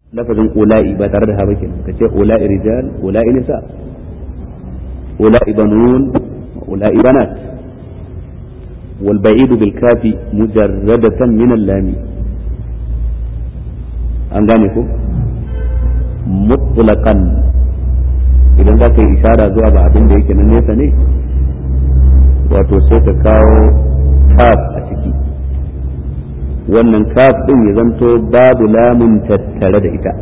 lafazin ula'i ba tare da ha ba kenan kace ula'i rijal ula'i nisa ula'i banun ula'i banat wal ba'idu bil kafi mujarradatan min al-lami an gane ko mutlaqan idan za ka yi ishara zuwa ga abin da yake na nesa ne wato sai ka kawo kaf a ciki wannan kaf din ya zanto babu lamun tattare da ita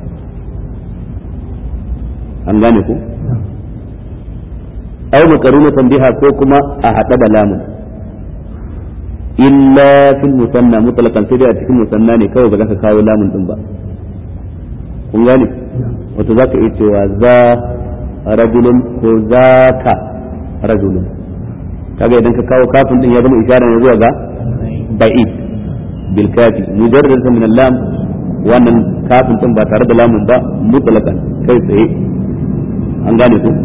an gane ku ai makarunatan biha ko kuma a haɗa da lamun illa fil musanna mutlaqan sai dai a cikin musanna ne kawai ba za ka kawo lamun din ba kun gane wato za ka iya cewa za rajulun ko za ka rajulun kaga idan ka kawo kafin din ya zama isharar ne zuwa ga ba'id bil kafi mujarrad min lam wannan kafin din ba tare da lamun ba mutlaqan kai tsaye an gane ku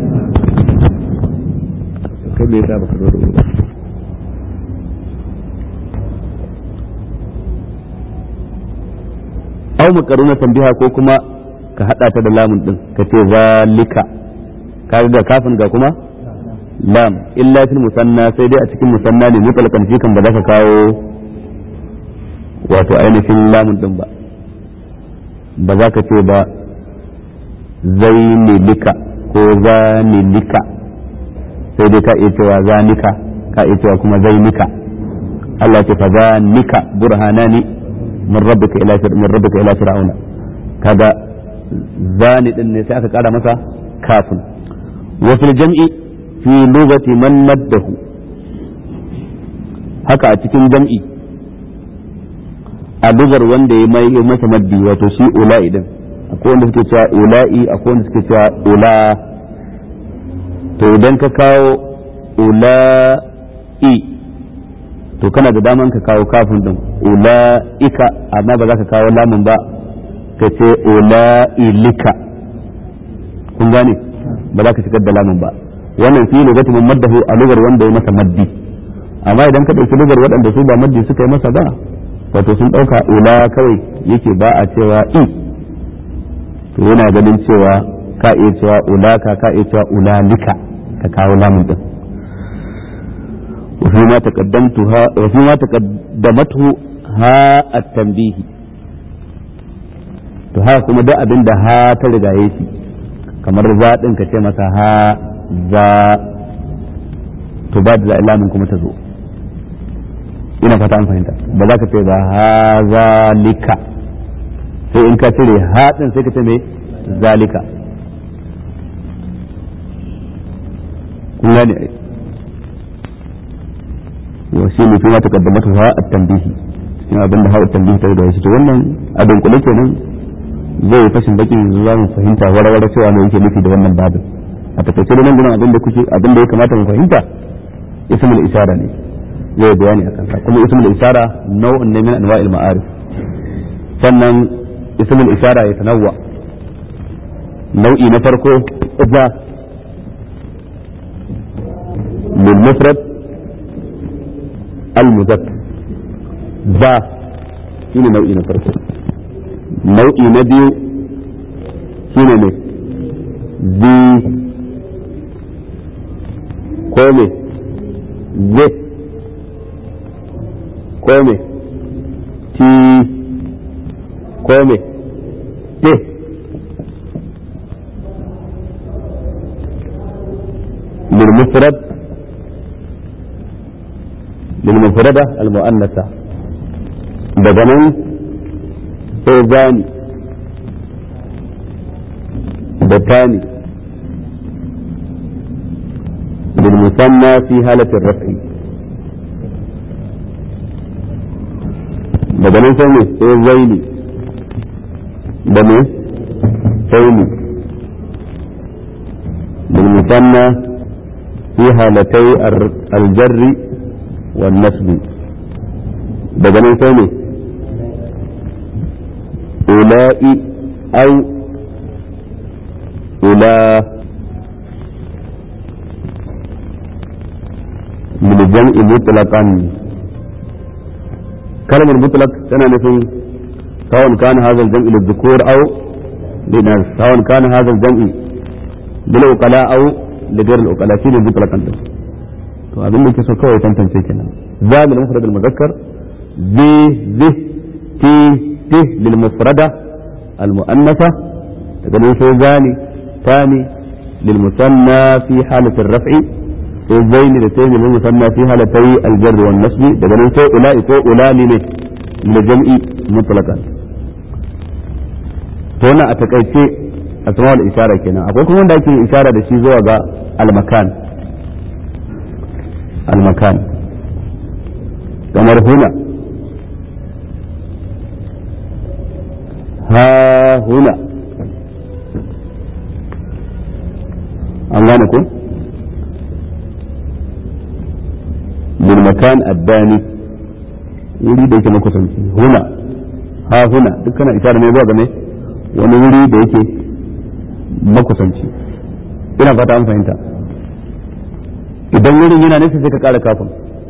kai me yasa baka zo da ba aw makaruna tambiha ko kuma ka hada ta da lamun din ka ce zalika kaga ga kafin ga kuma lam illa fil musanna sai dai a cikin musanna ne mutlaqan shi kan ba za ka kawo wato ainihin lamun din ba ba za ka ce ba zainilika ko zanilika sai dai ka iya cewa zanika ka iya cewa kuma zainika Allah ce fa zanika burhanani min rabbika ila min rabbika ila fir'auna kaga zani din ne sai aka kara masa kafin wa fil jam'i fi lugati man maddahu haka a cikin jam'i a lugar wanda ya mai masa maddi wato shi ula'i din akwai wanda suke cewa ula'i akwai wanda suke cewa ula to idan ka kawo ula'i to kana da daman ka kawo kafin din ula'ika amma ba za ka kawo lamun ba ka ce ula'ilika kun gane ba za ka shigar da lamun ba wannan fi lugatu man maddahu a lugar wanda ya masa maddi amma idan ka dauki lugar waɗanda su ba maddi suka yi masa ba wato sun dauka ula kawai yake ba a cewa i to yana ganin cewa ka iya cewa ulaka ka iya cewa ulalika ka kawo lamun din وفيما تقدمتها وفيما تقدمته ها التنبيه to haka kuma duk abin da ha ta rigaye shi kamar za din ka ce masa ha za to ba da ilamin kuma ta zo ina fata an fahimta ba za ka ce ba ha zalika sai in ka cire ha din sai ka ce me zalika kun gane ai wa shi ne kuma takaddamatu ha at-tanbihi cikin abin da ha at-tanbihi ta da shi to wannan abin kula kenan zai fashin baki za mu fahimta warware cewa me yake nufi da wannan babin a takaice da nan gurin abin da kuke abin da ya kamata mu fahimta ismul isara ne zai bayani akan sa kuma ismul isara nau'un ne min anwa'il ma'arif sannan ismul isara ya tanawwa nau'i na farko za lil mufrad المذكر ذا shine nau'i na farko nau'i na biyu shine ne zi ko me ze ko me ti ko me te للمفرد للمفردة المؤنثة بدنا إذاني بتاني للمثنى في حالة الرفع بدنا سمي إذيني بني سيني للمثنى في حالتي الجر والنسب daga nan sai ne ula'i au ula min jam'i mutlaqan kalmar mutlaq tana nufin سواء كان هذا الجمع للذكور أو للناس سواء كان هذا الجمع للعقلاء أو لغير العقلاء شيء ذكر كنت to abin da ke so kawai tantance kenan za lil mufrad al muzakkar zi zi ti ti lil mufrada al muannatha daga nan sai zani tani lil musanna fi halat al raf'i sai zaini da tayi lil musanna fi halatay al jar wal nasb daga nan sai ulai ko ulani ne lil jam'i mutlaqan to wannan a takaice asma'ul ishara kenan akwai kuma wanda ake ishara da shi zuwa ga al makan المكان kamar huna ha huna an gane ku bilmakan addani wuri da yake makusanci huna ha huna dukkanin ishara ne zuwa game wani wuri da yake makusanci ina fata an fahimta idan wurin yana nesa sai ka kara kafin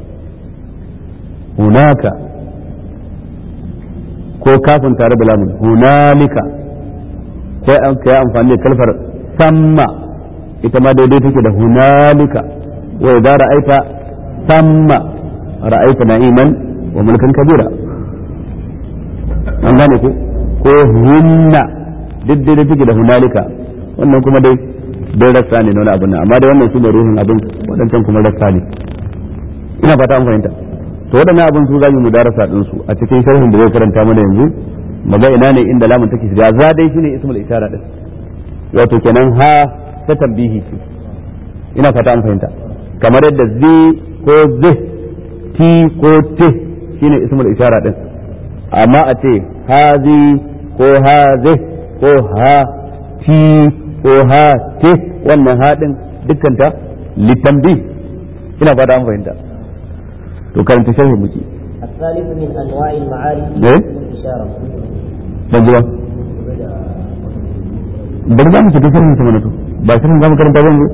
hunaka ko kafin tare da lamun hunalika ko an kai amfani da kalfar samma ita ma daidai take da hunalika wa idza ra'aita samma ra'aita na'iman wa mulkan kabira an gane ko ko hunna duk daidai take da hunalika wannan kuma dai dai rassa ne na wani abin nan amma da wannan shine ruhin abin waɗancan kuma rassa ne ina fata an fahimta to waɗannan abin su zamu mudarasa din su a cikin sharhin da zai karanta mana yanzu maga ina ne inda lamun take shiga za dai shine ismul ishara din wato kenan ha ta tambihi ce ina fata an fahimta kamar yadda zi ko zi ti ko te shine ismul ishara din amma a ce hazi ko hazi ko ha ti ko ha te wannan haɗin dukkanta litambi ina fata an fahimta to karanta sharhi muke الثالث من انواع المعارف إيه؟ الاشاره ban ji ba bari za mu shiga sharhin sa mana to ba sharhin za mu karanta ba yanzu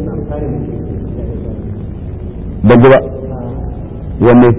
ban ji ba wanne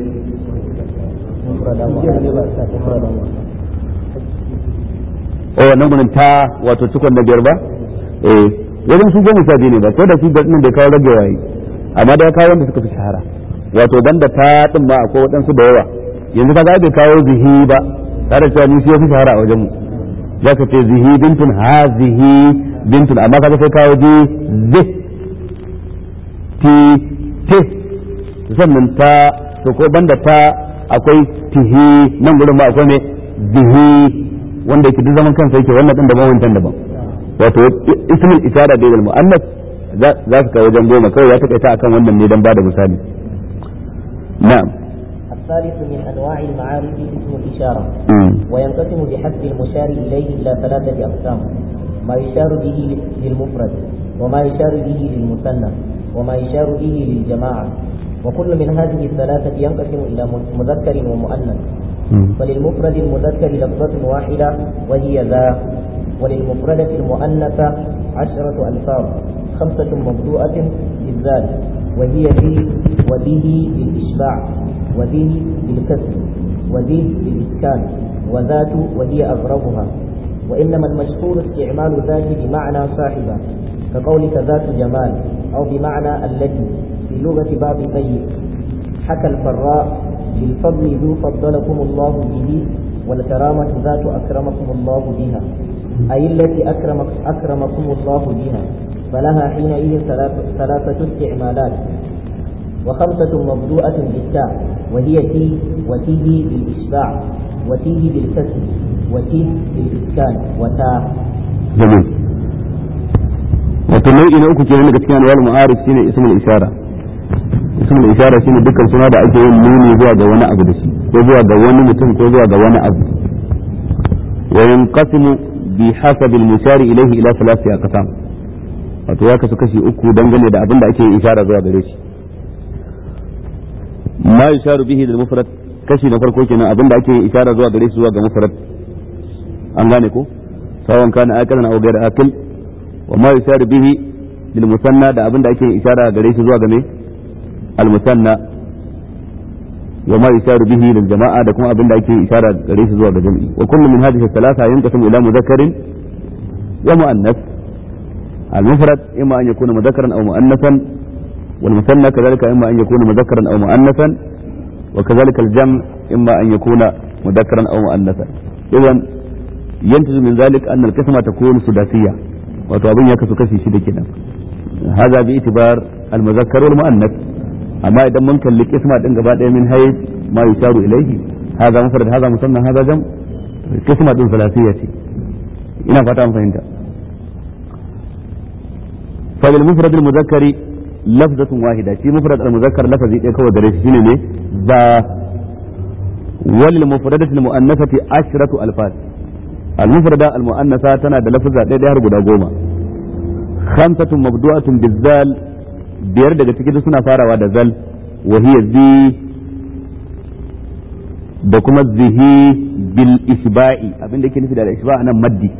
o wannan gurin ta wato cikon na biyar ba eh wajen su goma sha biyu ne ba ko da shi da nan da kawo rage waye amma da ya kawo wanda suka fi shahara wato banda ta din ma akwai waɗansu da yawa yanzu ka bai kawo zihi ba tare da cewa ni shi ya fi shahara a wajen mu za ka ce zihi bintun ha zihi bintun amma kaga sai kawo ji zi ti te sannan ta to ko banda ta akwai tihi nan gurin ma akwai me zihi wanda yake duk zaman kansa yake wannan din daban wancan daban wato ismul isara da al muannas za su kai wajen goma kawai ya takaita akan wannan ne dan bada misali na'am الثالث من انواع المعارف اسم الاشاره mm. وينقسم بحسب المشار اليه الى ثلاثه اقسام ما يشار به للمفرد وما يشار به للمثنى وما يشار به للجماعه وكل من هذه الثلاثه ينقسم الى مذكر ومؤنث Mm. فللمفرد المذكر لفظة واحدة وهي ذا وللمفردة المؤنثة عشرة ألفاظ خمسة مبدوءة بالذال وهي ذي وبه بالإشباع وذي بالكسر وذي بالإسكان وذات وهي أغربها وإنما المشهور استعمال ذات بمعنى صاحبة كقولك ذات جمال أو بمعنى التي في لغة باب طيب حكى الفراء بالفضل ذو فضلكم الله به والكرامة ذات أكرمكم الله بها أي التي أكرمك أكرمكم الله بها فلها حينئذ ثلاث- ثلاثة استعمالات وخمسة مبدوءة بالتاء وهي تي وتيه بالإشباع وتيه بالكسر وتيه بالإسكان وتاء jamil wato nau'i na uku kenan daga cikin anwar mu'arif shine ismul ishara ismul ishara shine dukkan suna da ake yin nuni zuwa ga wani abu da shi ko zuwa ga wani mutum ko zuwa ga wani abu wa yanqasimu bi hasab al mushari ilayhi ila thalathati aqsam wato ya kasu kashi uku dangane da abin da ake yin ishara zuwa gare shi ma yusharu bihi lil mufrad kashi na farko kenan abin da ake yin ishara zuwa gare shi zuwa ga mufrad an gane ko سواء كان آكلا أو غير آكل وما يشار به للمثنى ده أبن ده أكي إشارة غريش زوا غمي المثنى wa ma yusharu bihi lil jama'a da kuma abinda ake ishara gare shi zuwa ga jami'i wa kullu min hadhihi thalatha yanqasimu ila mudhakkarin wa muannas المفرد إما أن يكون مذكرا أو مؤنثا والمثنى كذلك إما أن يكون مذكرا أو مؤنثا وكذلك الجمع إما أن يكون مذكرا أو مؤنثا إذا ينتج من ذلك أن القسمة تكون سداسية وتوابين يكسو كسي شدة كده هذا باعتبار المذكر والمؤنث أما إذا ممكن للقسمة إن بعد من حيث ما يشار إليه هذا مفرد هذا مثنى هذا جمع قسمة ثلاثية ina fata an fahimta fa bil mufrad al muzakkari lafzatun wahida shi mufrad al muzakkar lafazi ɗaya kawai gare shi shine ne ba wal mufradati al muannasati ashratu alfaz al mufrada al muannasa tana da lafza ɗaya har guda goma khamsatun mabdu'atun bizal biyar daga cikin suna farawa da zal wa hiya zi da kuma zihi bil isba'i abin da yake nufi da isba nan maddi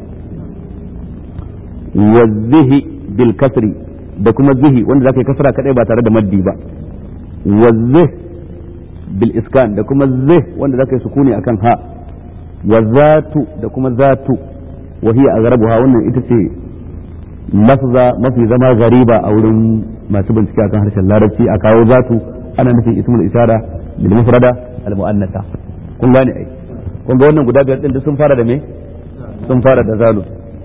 wa zihi bil kasri da kuma zihi wanda zaka yi kasra kadai ba tare da maddi ba wa zih bil iskan da kuma zih wanda zaka yi sukuni akan ha wa zatu da kuma zatu wa hiya aghrabuha wannan ita ce lafza mafi zama gariba a wurin masu bincike akan harshen larabci a kawo zatu ana nufin ismul isara bil mufrada al muannatha kun gane ai kun ga wannan guda biyar din duk sun fara da me sun fara da zalu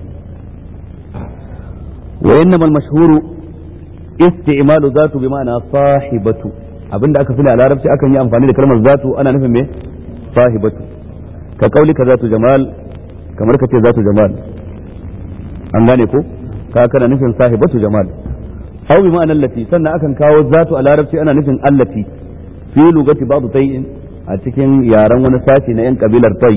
wa innamal mashhuru isti'malu zatu bi ma'ana sahibatu abinda aka sani a larabci akan yi amfani da kalmar zatu ana nufin me sahibatu ka kauli ka zatu jamal kamar ka ce zatu jamal an gane ko ka kana nufin sahibatu jamal aw bi ma'ana allati sannan akan kawo zatu a larabci ana nufin allati fi lugati ba'd tayyin a cikin yaren wani sashi na 'yan kabilar tai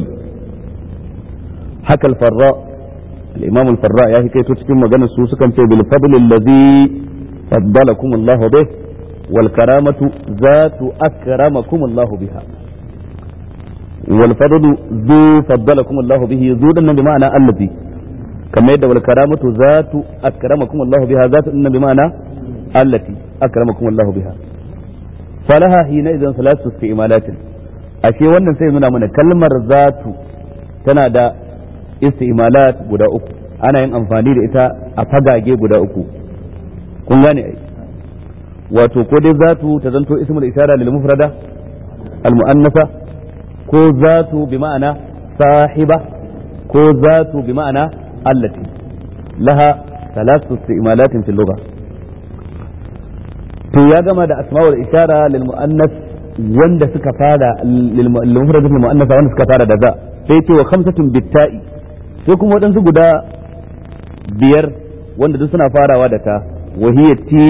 haka alfarra al-imam al-farra ya hikaito cikin maganar su sukan ce bil fadl allazi faddalakum Allah bih wal karamatu zatu akramakum Allah biha wal fadl zu faddalakum Allah bihi zu dan bi ma'ana allazi kamar yadda wal karamatu zatu akramakum Allah biha zatu dan bi ma'ana allati akramakum Allah biha falaha hina idan salatu istimalatin ashe wannan sai nuna mana kalmar zatu tana da istimalat guda uku ana yin amfani da ita a fagage guda uku kun gane ai wato ko dai zatu ta zanto ismul isara lil mufrada al muannasa ko zatu bi ma'ana sahiba ko zatu bi ma'ana allati laha ثلاث استعمالات في اللغة to ya gama da asma'ul ishara lil muannas wanda suka fara lil mufradat lil muannasa wanda suka fara da za sai ce wa khamsatun bitta'i sai kuma wadansu guda biyar wanda duk suna farawa da ta wa hiya ti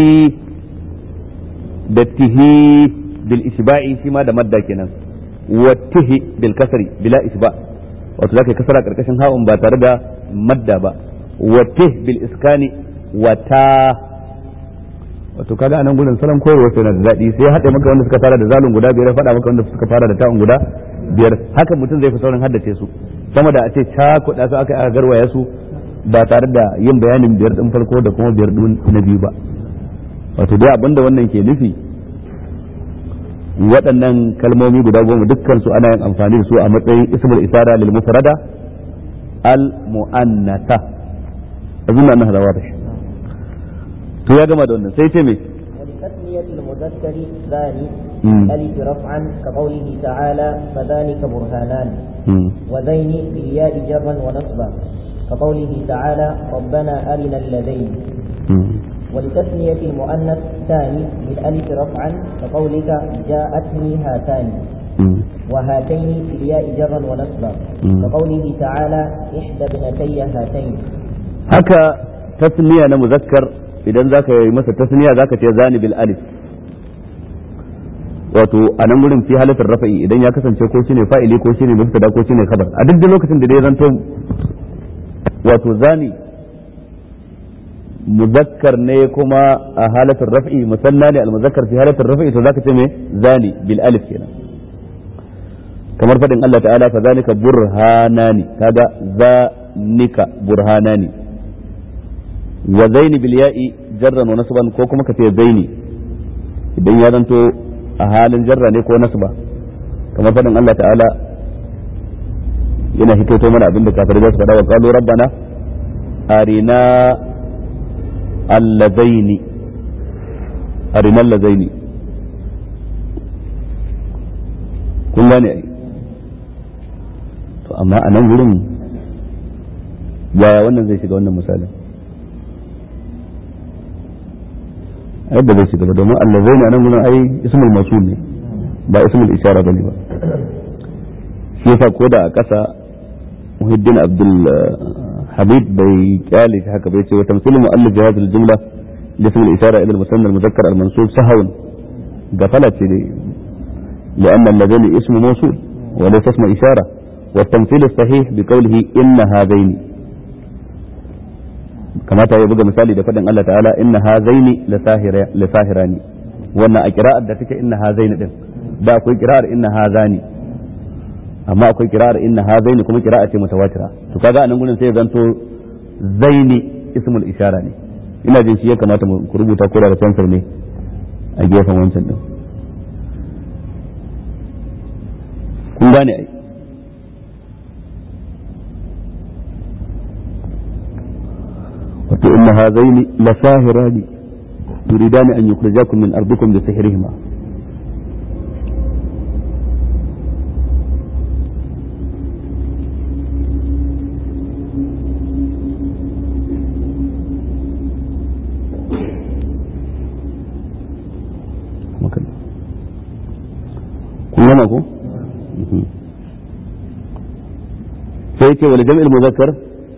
da tihi bil isba'i shi ma da madda kenan wa tihi bil kasri bila isba wato zaka kasara karkashin ha'un ba tare da madda ba wa tih bil iskani wa ta wato kaga anan gurin salon koyarwa sai na da daɗi sai haɗe maka wanda suka fara da zalun guda biyar faɗa maka wanda suka fara da ta'un guda biyar haka mutum zai fi saurin haddace su sama da a ce cakuɗa su aka aka garwaya su ba tare da yin bayanin biyar ɗin farko da kuma biyar ɗin na biyu ba wato dai abinda wannan ke nufi waɗannan kalmomi guda goma dukkan su ana yin amfani da su a matsayin ismul isara lil mufrada al mu'annatha azunna annaha da wadih to ya gama da wannan sai ce me ولتسمية المذكر ذاني مم. ألف رفعا كقوله تعالى فذلك برهانان مم. وذين بالياء جرا ونصبا كقوله تعالى ربنا أرنا اللذين مم. ولتسمية المؤنث ثاني بالألف رفعا كقولك جاءتني هاتان مم. وهاتين بالياء جرا ونصبا مم. كقوله تعالى إحدى ابنتي هاتين haka tasniya na muzakkar idan zaka yi masa tasniya zaka ce zani bil alif wato a nan gurin fi halatar rafa'i idan ya kasance ko shine fa'ili ko shine mubtada ko shine khabar a duk da lokacin da dai zanto wato zani muzakkar ne kuma a halatar raf'i musanna ne al muzakkar fi halatar rafa'i to zaka ce me zani bil alif kenan kamar fadin Allah ta'ala fa zalika burhanani kaga zanika burhanani wa zaini bil ya'i jarran wa nasban ko kuma kace zaini idan ya zanto a halin jarra ne ko nasba kamar faɗin Allah ta'ala yana hikaito mana abinda kafirai za su faɗa wa qalu rabbana arina allazaini arina allazaini kun gane ai to amma a nan wurin yaya wannan zai shiga wannan misalin yadda zai shiga ba domin allazaini a nan wurin ai ismul masul ne ba ismul ishara bane ba shi yasa ko da a ƙasa muhiddin abdul habib bai kyale shi haka bai ce wa tamsilul mu'allif bi hadhihi al-jumla لاسم الإشارة إلى المثنى المذكر المنصوب سهوا قفلت لأن الذين اسم موصول وليس اسم إشارة والتمثيل الصحيح بقوله إن هذين كما يبقى مثالي دفدن الله تعالى إن هذين لساهر لساهران وأن أقراء دتك إن هذين دين da akwai kirar inna hazani amma akwai kirar inna hazaini kuma kira'a ce mutawatira to kaga anan gurin sai zanto zaini ismul ishara ne ina jin shi ya kamata mu rubuta ko da fensir ne a gefen wancan din kun gane ai wato inna hazaini lasahirani yuridani an yukhrijakum min ardikum bi sihrihima kun gama ko sai ce wal jam'il muzakkar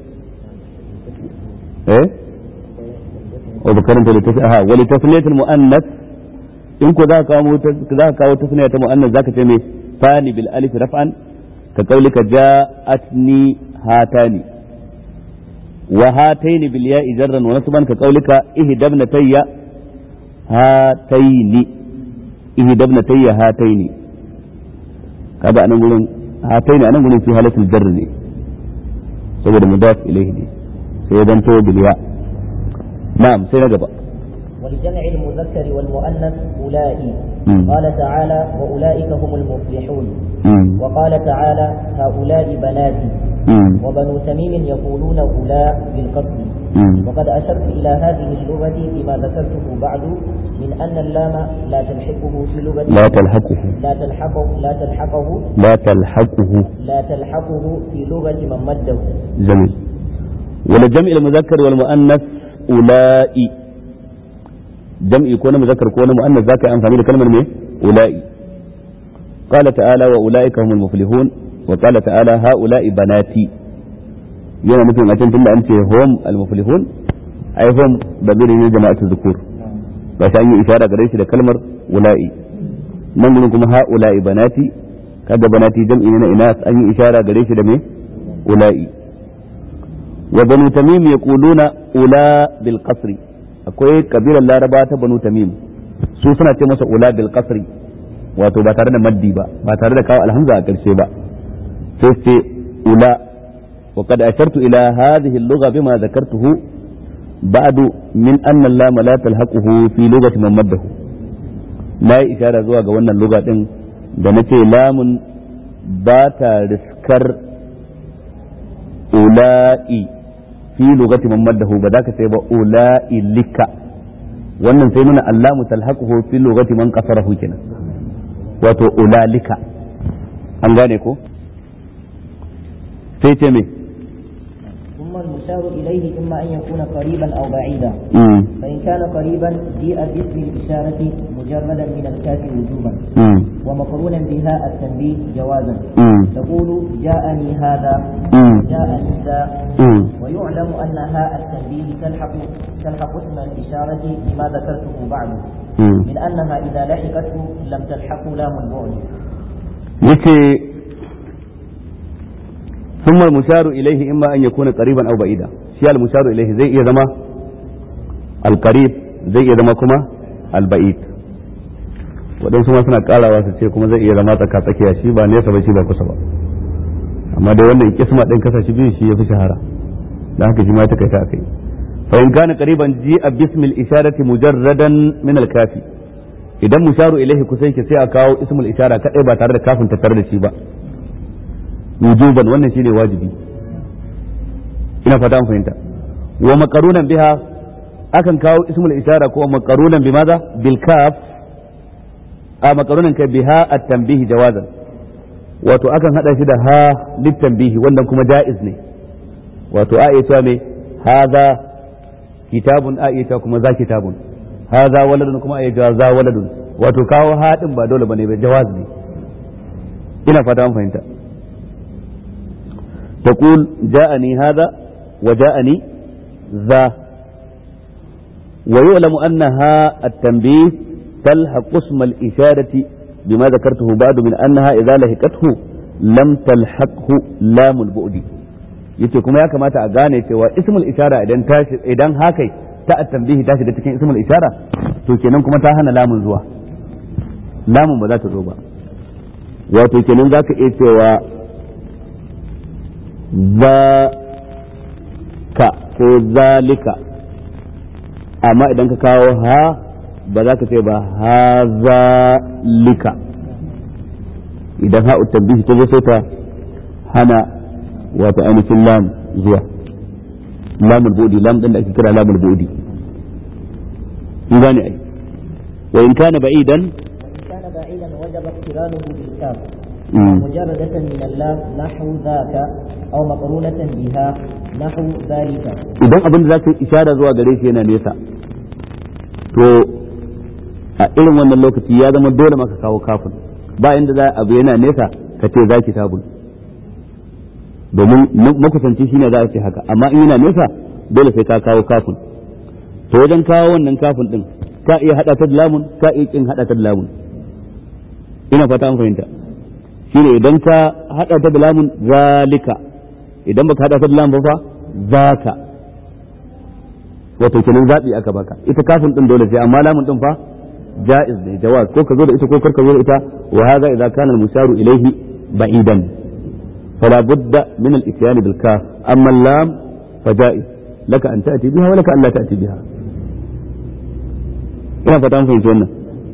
eh wa bakarin ta litafi aha wal tasniyatul muannas in ko za ka kawo za ka kawo tasniya ta muannas zaka ce me fani bil alif raf'an ka qaulika ja'atni hatani wa hataini bil ya'i jarran wa nasban ka qaulika ihdabna tayya hataini ihdabna tayya hataini kaga anan gurin hataini anan gurin fi halatul jarr ne saboda mudaf ilayhi ne sai dan to biliya na'am sai na gaba ولجمع المذكر والمؤنث أولئي قال تعالى وأولئك هم المفلحون وقال تعالى هؤلاء بناتي وبنو تميم يقولون أولاء بالقصد وقد أشرت إلى هذه اللغة فيما ذكرته بعد من أن اللام لا تلحقه في لغة لا تلحقه لا تلحقه لا تلحقه لا تلحقه لا تلحقه في لغة من مده جميل ولجمع المذكر والمؤنث أولئي جمع يكون مذكر يكون مؤنث ذاك أنفاني لكلمة من أولئي قال تعالى وأولئك هم المفلحون وقال تعالى هؤلاء بناتي yana nufin a can tunda an ce hum al-muflihun ai hum dabiri ne jama'atu zukur ba shi an yi ishara gare shi da kalmar ula'i nan gurin kuma ha ula'i banati kaga banati jam'i ne na inas an yi ishara gare shi da me ula'i wa banu tamim yaquluna ula bil qasri akwai kabilar laraba ta banu tamim su suna ce masa ula bil qasri wato ba tare da maddi ba ba tare da kawo alhamza a karshe ba sai ce ula وقد أشرت إلى هذه اللغة بما ذكرته بعد من أن اللام لا تلحقه في لغة من مده ما إشارة زوا wannan اللغة ɗin da nace lamun ba ta riskar ula'i fi lugati man maddahu ba za ka sai ba ula'i lika wannan sai nuna allamu talhaquhu fi lugati man qasarahu kenan wato ulalika an gane ko sai ce me ثم المشار إليه إما أن يكون قريبا أو بعيدا مم. فإن كان قريبا جيء باسم الإشارة مجردا من الكاف وجوبا مم. ومقرونا بها التنبيه جوازا مم. تقول جاءني هذا مم. جاءني ذا مم. ويعلم أن هاء التنبيه تلحق تلحق اسم الإشارة بما ذكرته بعد مم. من أنها إذا لحقته لم تلحق لام البعد yace ثم المشار إليه إما أن يكون قريبا أو بعيدا شيء المشار إليه زي إذا ما القريب زي إذا ما كما البعيد waɗansu ma suna ƙarawa su ce kuma zai iya zama tsaka tsakiya shi ba nesa ba shi ba kusa ba amma dai wannan kisma ɗin kasa shi biyu shi ya fi shahara da haka shi ma ta kai ta akai fa in kana qariban ji a bismil isharati mujarradan min al kafi idan musharu ilaihi kusa yake sai a kawo ismul ishara kadai ba tare da kafin tattare da shi ba wujuban wannan shine wajibi ina fata an fahimta wa maqarunan biha akan kawo ismul ishara ko maqarunan bi maza bil kaf a maqarunan kai biha at-tanbih jawazan wato akan hada shi da ha lit tanbih wannan kuma jaiz ne wato a iya me hadha kitabun a iya kuma za kitabun hadha waladun kuma a iya za waladun wato kawo haɗin ba dole bane ba jawaz ne ina fata an fahimta تقول جاءني هذا وجاءني ذا ويعلم أنها التنبيه تلحق اسم الإشارة بما ذكرته بعد من أنها إذا لهقته لم تلحقه لام البؤد yace kuma ya kamata a gane cewa ismul ishara idan tashi idan hakai ta at-tanbihi ta shiga cikin ismul ishara to kenan kuma ta hana lamun zuwa lamun ba za ta zo ba wato kenan zaka iya cewa ka ko zalika amma idan ka kawo ha ba za ka ce ba ha zalika idan ha tambihi ta zo sai ta hana wato ainihin lam zuwa lamul budi lam din da ake kira lamul budi in gane ai wa in kana ba'idan كان بعيدا وجب اقترانه بالكاف مم. مجردة من اللام نحو ذاك أو مقرونة بها نحو ذلك idan abin da za ka yi ishara zuwa gare shi yana nesa to a irin wannan lokaci ya zama dole maka kawo kafin ba inda za abu yana nesa ka ce za ki tabul domin makusanci shine za a ce haka amma in yana nesa dole sai ka kawo kafin to wajen kawo wannan kafin din ka iya hada ta da lamun ka iya kin hada ta da lamun ina fata an fahimta shine idan ka hada ta da lamun zalika idan baka hada ta da lamun ba fa zaka wato kenan zabi aka baka ita kafin din dole sai amma lamun din fa jaiz ne jawaz ko ka zo da ita ko kar ka zo da ita wa hadha idza kana al-musharu ilayhi ba'idan fala budda min al-ityan bil kaf amma al-lam fa jaiz laka an ta'ti biha wa laka an la ta'ti biha ina fata an fahimci wannan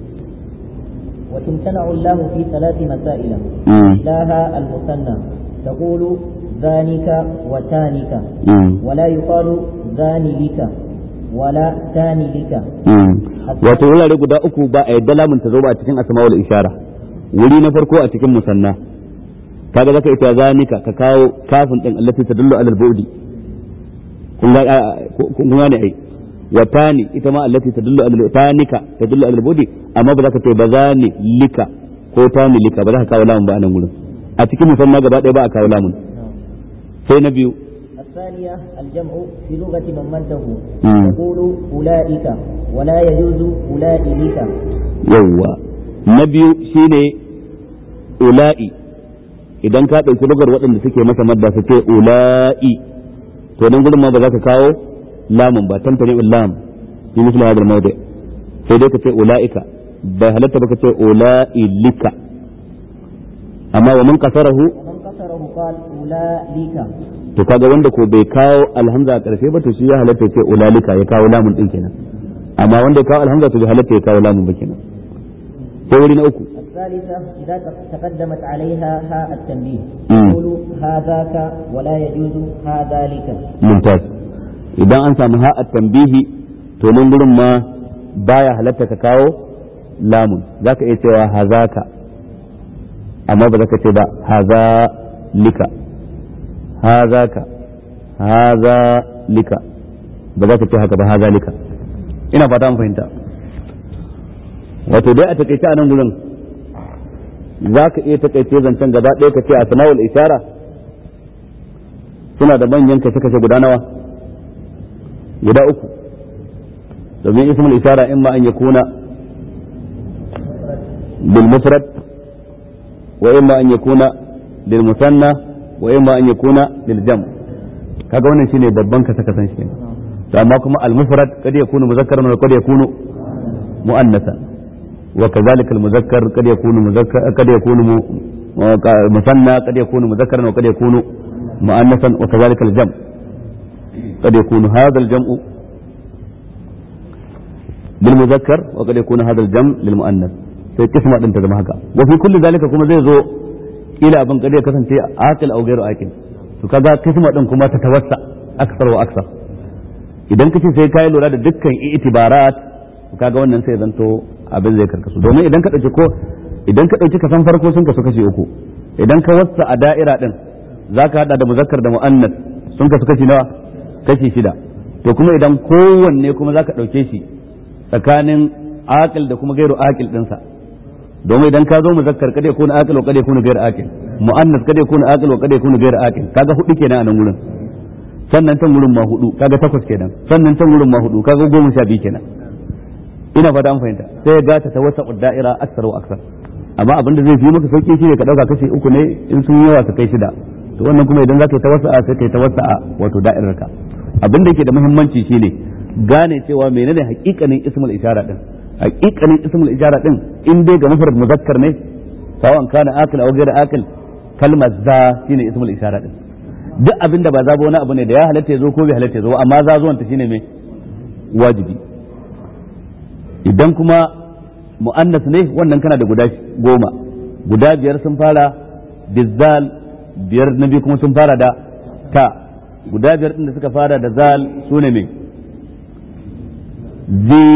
وتمتنع اللام في ثلاث مسائل مم. إحداها المثنى تقول ذانك وتانك مم. ولا يقال ذاني لك ولا تاني لك wato wurare guda uku ba a yadda lamun ta zo ba a cikin asma'ul ishara wuri na farko a cikin musanna kaga zaka ita zanika ka kawo kafin din allati tadullu alal bu'di kun ga kun ga ne ai wa tani ita ma allati tadullu alal tanika tadullu alal bu'di amma ba zaka ce ba zani lika ko tani lika ba za ka kawo lamun ba a nan gurin a cikin musanna gaba ɗaya ba a kawo lamun sai na biyu الثانية الجمع في لغة من مده مم. تقول أولئك ولا يجوز أولئك yawwa na biyu shine ula'i idan ka ɗauki lugar waɗanda suke masa madda su ce ula'i to nan gudun ma ba za ka kawo lamun ba tantane lam fi misli hadal mawdi sai dai ka ce ula'ika bai halatta ba ka ce ula'i lika amma wa man kasarahu ومن قصره قال أولئك to kaga wanda ko bai kawo alhamza a ƙarshe ba to shi ya halatta ya ce ulalika ya kawo lamun din kenan amma wanda ya kawo alhamza to bai halatta ya kawo lamun ba kenan sai wuri na uku الثالثة إذا تقدمت عليها هاء التنبيه مم. تقول هذاك ولا يجوز هذا لك mumtaz idan an samu ha'at tambihi to nan gurin ma baya halatta ka kawo lamun zaka iya cewa hazaka amma ba zaka ce ba haza lika hazaka haza lika ba za ka ce haka ba haza lika ina fata an fahimta wato dai a takaice a nan gurin za ka iya takaice zancen gaba ɗaya ka ce a sana'ul ishara suna da manyan kashe-kashe guda nawa guda uku domin ismul ishara in ma an yakuna bil mufrad wa in ma an yakuna lil musanna wa in ma an yakuna lil jam kaga wannan shine babban kasa kasan shi to amma kuma al mufrad kad yakunu muzakkaran wa kad yakunu muannasan wa kadhalika al muzakkar kad yakunu muzakkar kad yakunu mu- musanna kad yakunu muzakkaran wa kad yakunu مؤنثا وكذلك الجمع قد يكون هذا الجمع بالم... muzakkar wa qad yakunu hadha al-jam lil muannas sai kisma din ta zama haka wa fi kulli zalika kuma zai zo kila abin kade kasance aqil aw ghairu aqil to kaga kisma din kuma ta tawassa aksar wa aksar idan kace sai kai lura da dukkan itibarat kaga wannan sai zanto abin zai karkasu domin idan ka dauki ko idan ka dauki kasan farko sun kasu kashi uku idan ka wassa a da'ira din zaka hada da muzakkar da muannas sun kasu kashi nawa kashi shida to kuma idan kowanne kuma zaka dauke shi tsakanin aqil da kuma gairu aqil dinsa domin idan ka zo muzakkar kada ya kuna aqil wa kada ya kuna gairu aqil muannas kada ya kuna aqil wa kada ya kuna gairu aqil kaga hudu kenan a nan gurin sannan can gurin ma hudu kaga takwas kenan sannan can gurin ma hudu kaga goma sha biyu kenan ina fata an fahimta sai ga ta tawassa da'ira aksar wa aksar amma abinda zai fi maka sauki shine ka dauka kashi uku ne in sun yawa su kai shida to wannan kuma idan zaka yi tawassa'a sai kai tawassa'a wato da'irar ka abin da yake da muhimmanci shine gane cewa menene hakikanin ismul ishara din hakikanin ismul ishara din in dai ga mufrad muzakkar ne sawan kana akil aw ghayr akil kalmar za shine ismul ishara din duk abin da ba za ba wani abu ne da ya halatta ya zo ko bai halatta ya zo amma za zuwan ta shine me wajibi idan kuma mu'annas ne wannan kana da guda goma guda biyar sun fara bizzal biyar na biyu kuma sun fara da ta guda biyar din da suka fara da zal su ne me zi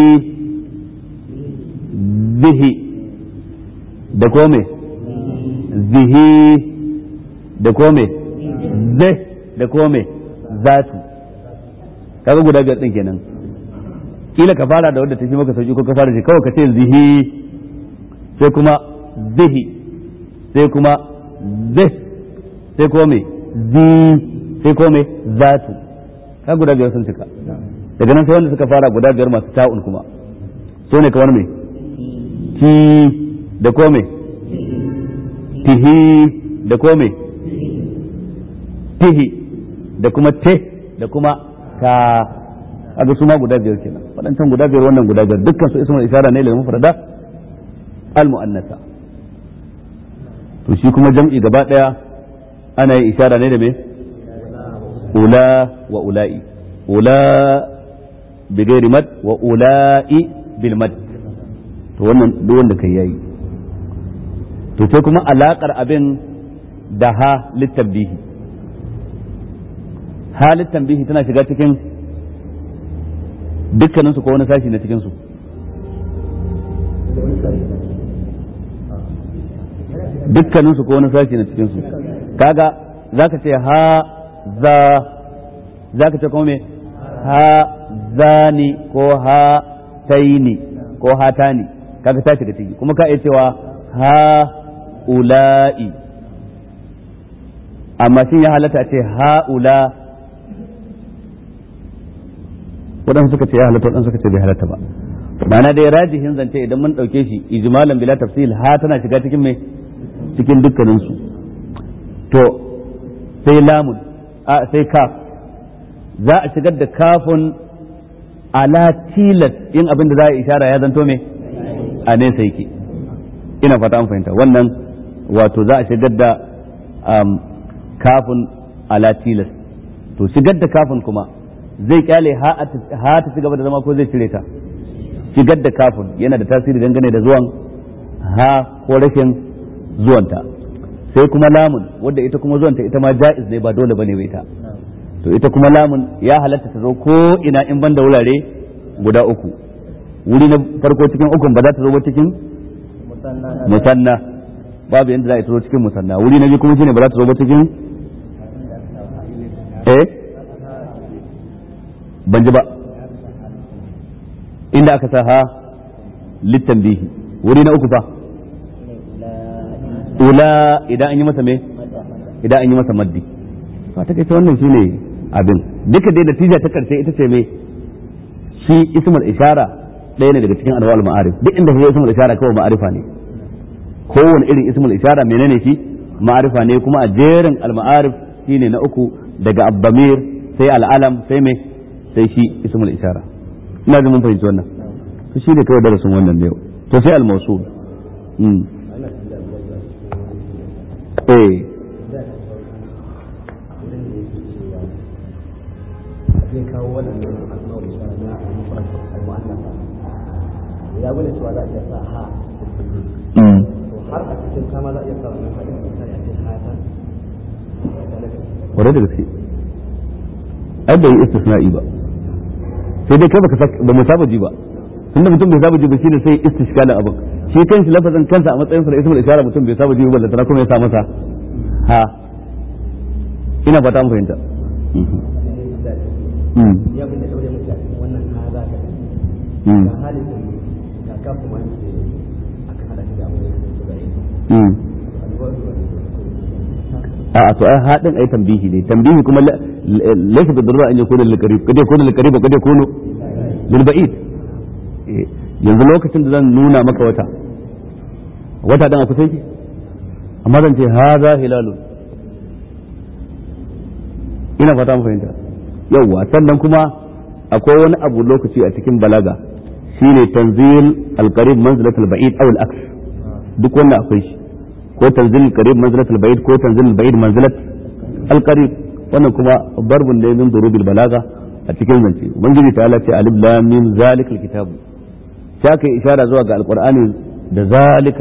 zihi da kome zihi da kome zai da kome zatu kaga guda biyar din kenan kila ka fara da wadda ta fi maka sauki ko ka fara shi kawai ka ce zihi sai kuma zihi sai kuma zih sai kuma me zi sai kuma me zatu ka guda biyar sun cika daga nan sai wanda suka fara guda biyar masu ta'un kuma so ne kamar me ti da kuma me tihi da kuma me tihi da kuma te da kuma ka kaga su ma guda biyar kenan waɗancan guda biyar wannan guda biyar dukkan su ismul isara ne lil mufrada al muannasa to shi kuma jam'i gaba daya ana yin isara ne da me ula wa ula'i ula bi ghairi mad wa ula'i bil mad to wannan duk wanda kai yayi to sai kuma alakar abin da ha littabihi ha littabihi tana shiga cikin dukkaninsu ko wani sashi na cikinsu dukkaninsu ko wani sashi na cikinsu kaga za ka ce ha za za ka ce kuma me ha zani ko ha taini ko ha tani kaga ta shiga ciki kuma ka iya cewa ha ula'i amma shin ya halatta a ce ha ula waɗansu suka ce ya halatta waɗansu suka ce bai halatta ba ma'ana dai rajihin zance idan mun ɗauke shi ijmalan bila tafsil ha tana shiga cikin mai cikin dukkanin su to sai lamun a sai kaf za a shigar da kafun ala tilas yin abin da za a ishara ya zanto me a nesa yake ina fata an fahimta wannan wato za a shigar da kafun ala tilas to shigar da kafun kuma zai kyale ha ta ci gaba da zama ko zai cire ta shigar da kafin yana da tasiri dangane da zuwan ha ko rashin zuwanta sai kuma lamun wadda ita kuma zuwanta ita ma ja'iz ne ba dole bane ita to ita kuma lamun ya halatta ta zo ko ina in banda wurare guda uku wuri na farko cikin ukun ba za ta zo ba cikin musanna babu yadda za a zo cikin musanna wuri na biyu kuma shine ba za ta zo ba cikin eh ban ji ba inda aka sa ha littan bihi wuri na uku fa ula idan an yi masa me idan an yi masa maddi fa ta kaita wannan shine abin duka dai natija ta karshe ita ce me shi ismul ishara ɗaya ne daga cikin anwa'ul ma'arif duk inda ya ismul ishara kawai ma'arifa ne kowane irin ismul ishara menene shi ma'arifa ne kuma a jerin al-ma'arif shine na uku daga abdamir sai al'alam sai me sai shi ismul ishara ina da mun fahimci wannan to shi ne kawai darasin wannan ne to sai al-mawsul mm eh zai kawo waɗannan asma'ul ishara na al-mufrad al-mu'annas ya gwada cewa za a iya sa ha mm. to har a cikin kama za a iya sa wannan haɗin misali a ce ha ta kwarai da gaske ai bai yi istisna'i ba sai dai kai baka sak- ba mu saba ji ba tunda mutum bai saba ji ba shine sai istishkalin abin shi kanshi lafazin kansa a matsayin sa da ismul ishara mutum bai saba ji ba ballantana kuma ya sa masa ha ina fata mu fahimta Mhm. ya bin da daure muke a cikin wannan ha za ka Mm. ga halin da ga ka kuma ne aka hada shi da abu da ya da yi Mm. alwari wa a to ai haɗin ai tambihi ne tambihi kuma la- la- laysa bi darura an yakuna lil qarib kada yakuna lil qarib kada yakuna lil ba'id Eh, yanzu lokacin da zan nuna maka wata wata dan a kusa yake amma zan ce haza hilalun ina fata mu fahimta yawwa sannan kuma akwai wani abu lokaci a cikin balaga shine tanzil al-qarib manzilatul ba'id aw al-aks duk wannan akwai shi ko tanzil al-qarib manzilat al-ba'id ko tanzil al-ba'id manzilat al-qarib wannan kuma barbun ne min durubil balaga a cikin zance ubangiji ta ce alif lam mim zalikal kitabu sai aka yi ishara zuwa ga alqur'ani da zalika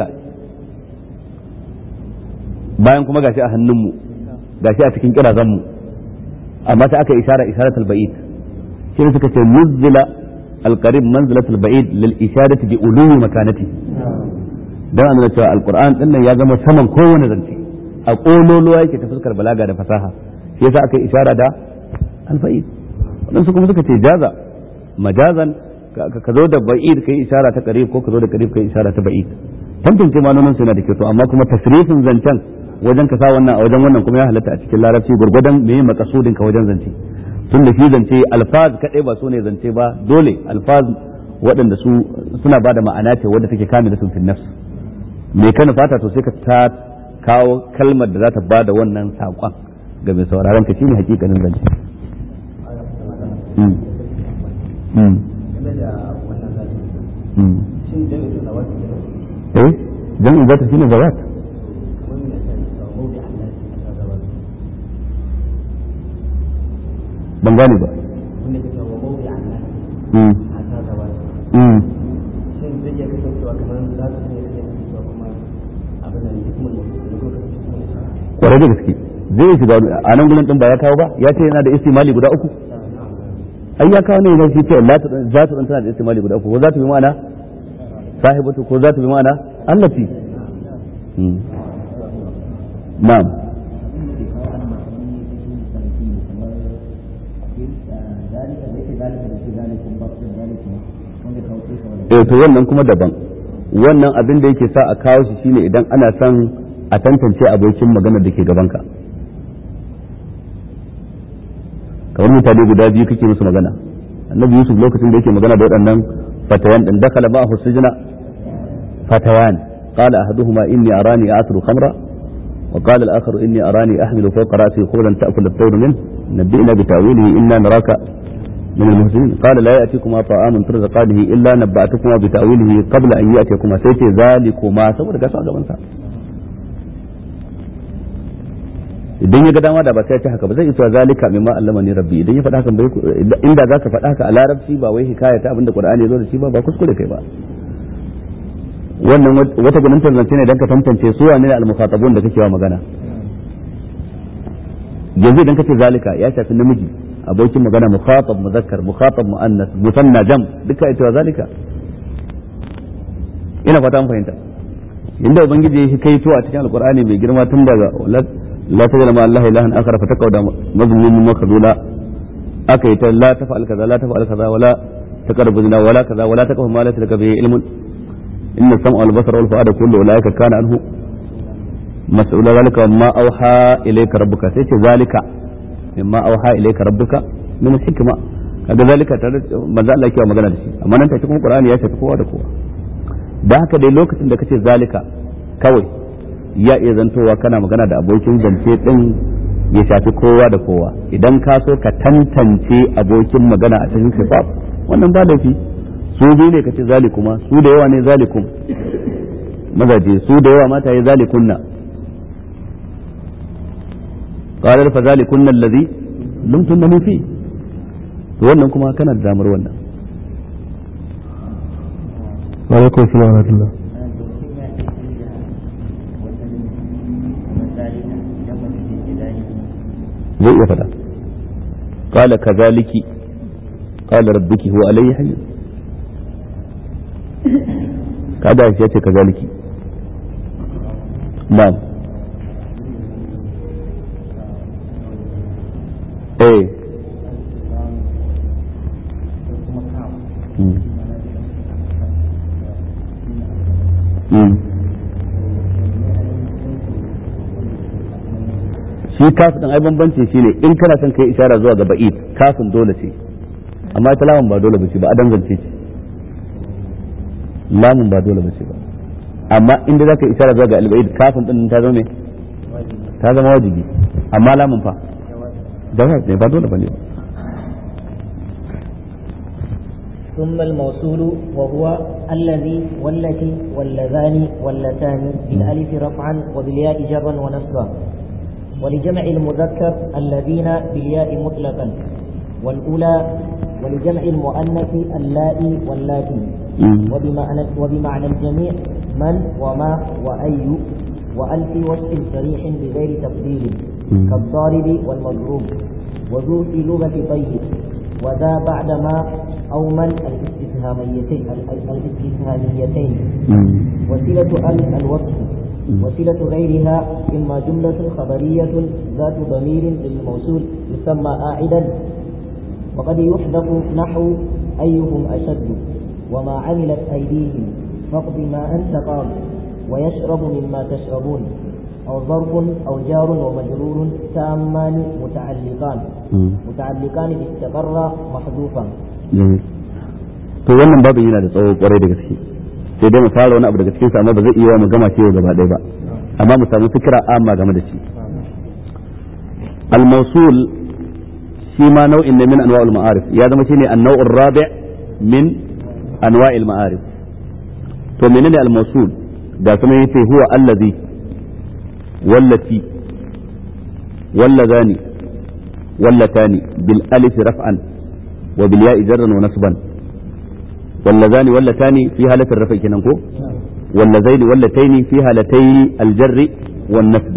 bayan kuma gashi a hannunmu gashi a cikin kirazanmu amma sai aka yi ishara isharatul ba'id shi ne suka ce nuzila al-qarib manzilatul ba'id lil isharati bi ulumi makanati dan an cewa alquran din nan ya zama saman kowane zance a kololuwa yake ta fuskar balaga da fasaha shi yasa aka yi ishara da alfa'id wadansu kuma suka ce jaza majazan ka ka zo da ba'id kai ishara ta qarib ko ka zo da qarib kai ishara ta ba'id tantance manonin su yana da kyau to amma kuma tasrifin zancen wajen ka sa wannan a wajen wannan kuma ya halatta a cikin larabci gurgudan me makasudin ka wajen zance tun da shi zance alfaz kadai ba su ne zance ba dole alfaz waɗanda su suna ba da ma'ana ce wadda take kame da sun fi nafs me kana fata to sai ka ta kawo kalmar da za ta ba da wannan saƙon ga mai sauraron ka shine hakikanin zance Mm. Mm. game da wannan zafi Mm. shin jami'in da wasu ne eh jam'in zata shine zawat kamar mai sai da mawdi Allah a ta gaba ban gane ba wanda ke cewa mawdi Allah Mm. a ta gaba Mm. shin zai iya kasancewa kamar za su ne kasancewa kuma abin da hikimar mutum da kuma hikimar mutum kwarai da gaske zai shiga a nan gurin din ba ya kawo ba ya ce yana da istimali guda uku ai ya kawo ne ya ce la ta za ta tana da istimali guda uku ko za ta bi ma'ana sahibatu ko za ta bi ma'ana allati Mm. na'am eh to wannan kuma daban wannan abin da yake sa a kawo shi shine idan ana son a tantance abokin maganar da ke gabanka kamar mutane guda biyu kake musu magana annabi yusuf lokacin da yake magana da waɗannan fatayan din dakala ba husujna fatayan qala ahaduhuma inni arani a'turu khamra wa qala al-akhar inni arani ahmilu fawqa ra'si khubran ta'kul at-tayr min nabbi'na bi ta'wilihi inna naraka من المحسنين قال لا يأتيكما طعام ترزقانه إلا نبأتكما بتأويله قبل أن يأتيكما سيتي ذلكما saboda gasa gaban sa idan ya ga dama da ba sai ya ci haka ba zai cewa zalika mimma allama ni rabbi idan ya faɗa haka bai inda zaka faɗa haka a larabci ba wai hikaya ta abinda qur'ani ya zo da shi ba ba kuskure kai ba wannan wata gunin tantance ne dan ka tantance su wane ne al-mukhatabun da kake wa magana yanzu idan kace zalika ya shafi namiji abokin magana mukhatab muzakkar mukhatab muannas musanna jam duka ita wa zalika ina fata mun fahimta inda ubangiji ya kaito a cikin alqur'ani mai girma tun daga la tajala ma allah ilahan akhar fa taqawda mazmumun makhdula aka yi ta la tafa'al kaza la tafa'al kaza wala taqrabu zina wala kaza wala taqfu ma laysa laka bihi ilmun inna sam'a wal basara wal fu'ada kullu ulaika kana anhu mas'ula zalika ma auha ilayka rabbuka sai ce zalika mimma auha ilayka rabbuka min hikma kaga zalika tare manzo Allah yake magana da shi amma nan take kuma Qur'ani ya shafi kowa da kowa da haka dai lokacin da kace zalika kawai ya iya zantowa kana magana da abokin zance din ya shafi kowa da kowa idan ka so ka tantance abokin magana a cikin sifat wannan ba laifi su biyu ne kace zalikuma su da yawa ne zalikum mazaje su da yawa mata ya zalikunna قال فذلكن الذي لمتنني فيه to wannan kuma kana da damar wannan alaikum salam wa rahmatullah zai iya faɗa qala kadhaliki qala rabbuki huwa alayhi hayy kada ya ce kadhaliki na'am eh Mm. Mm. shi kafin ɗin ai bambanci shi ne in kana son kai ishara zuwa ga ba'id kafin dole ce amma ita lamun ba dole ba ce ba a dangance ce lamun ba dole ba ce ba amma inda za ka yi ishara zuwa ga alba'id kafin ɗin ta zama me ta zama wajibi amma lamun fa jawab ne ba dole ba ne ba ثم الموصول وهو الذي والتي واللذان واللتان بالالف رفعا وبالياء جرا ونصبا ولجمع المذكر الذين بالياء مطلقا والأولى ولجمع المؤنث اللائي واللاتي وبمعنى, وبمعنى الجميع من وما وأي وألف وصف صريح بغير تفضيل كالضارب والمضروب وذو في لغة طيب وذا بعد ما أو من الاستفهاميتين الاستفهاميتين وسيلة ال الوصف وسيلة غيرها إما جملة خبرية ذات ضمير للموصول يسمى أعدا وقد يحذف نحو أيهم أشد وما عملت أيديهم فاقض ما أنت قاض ويشرب مما تشربون أو ظرف أو جار ومجرور تامان متعلقان متعلقان استقر محذوفا to wannan babin yana da tsawo kwarai da gaske sai dai mu fara wani abu daga cikin sa amma ba zai iya mu gama shi gaba ɗaya ba amma mu samu fikira amma game da shi al-mawsul shi ma nau'in ne min anwa'ul ma'arif ya zama shine an-naw'ur rabi' min anwa'il ma'arif to menene al-mawsul da kuma yace huwa allazi wallati wallazani wallatani bil alif raf'an wa bil ya'i jarran wa nasban واللذان واللتان في حالة الرفع كننكو واللذين واللتين في حالتي الجر والنسب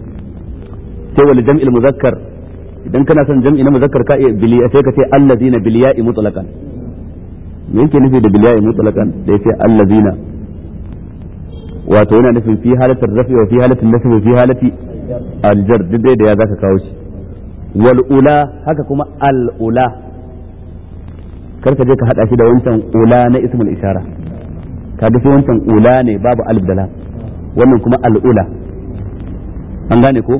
سوى لجمع المذكر idan kana son jam'i na muzakkar ka biliya sai ka ce allazina biliya'i mutlaqan me yake nufi da biliya'i mutlaqan da yace allazina wato yana nufin fi halatar rafi wa fi halatin nasb fi halati aljar duk dai da ya zaka kawo shi wal ula haka kuma al ula kar ka je ka hada shi da wancan ula na ismul ishara ka ga sai wancan ula ne babu alif da lam wannan kuma al'ula an gane ko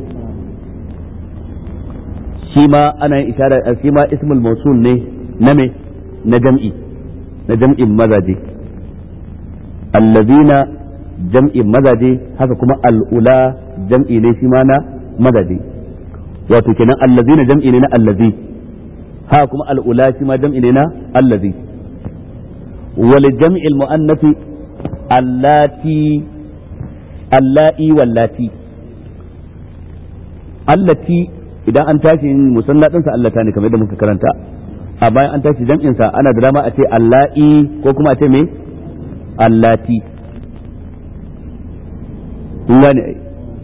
shi ma ana yin ishara shi ma ismul mawsul ne na me na jam'i na jam'in mazaje allazina jam'in mazaje haka kuma al'ula jam'i ne shi ma na mazaje wato kenan allazina jam'i ne na allazi ha kuma al'ula shi ma jam'i ne na allazi wal jam'il mu'annafi allati allati wallati allati idan an tashi musanna ɗinsa allata ne kamar yadda muka karanta a bayan an tashi jam'in sa ana da dama a ce allai ko kuma a ce me allati kun gane ai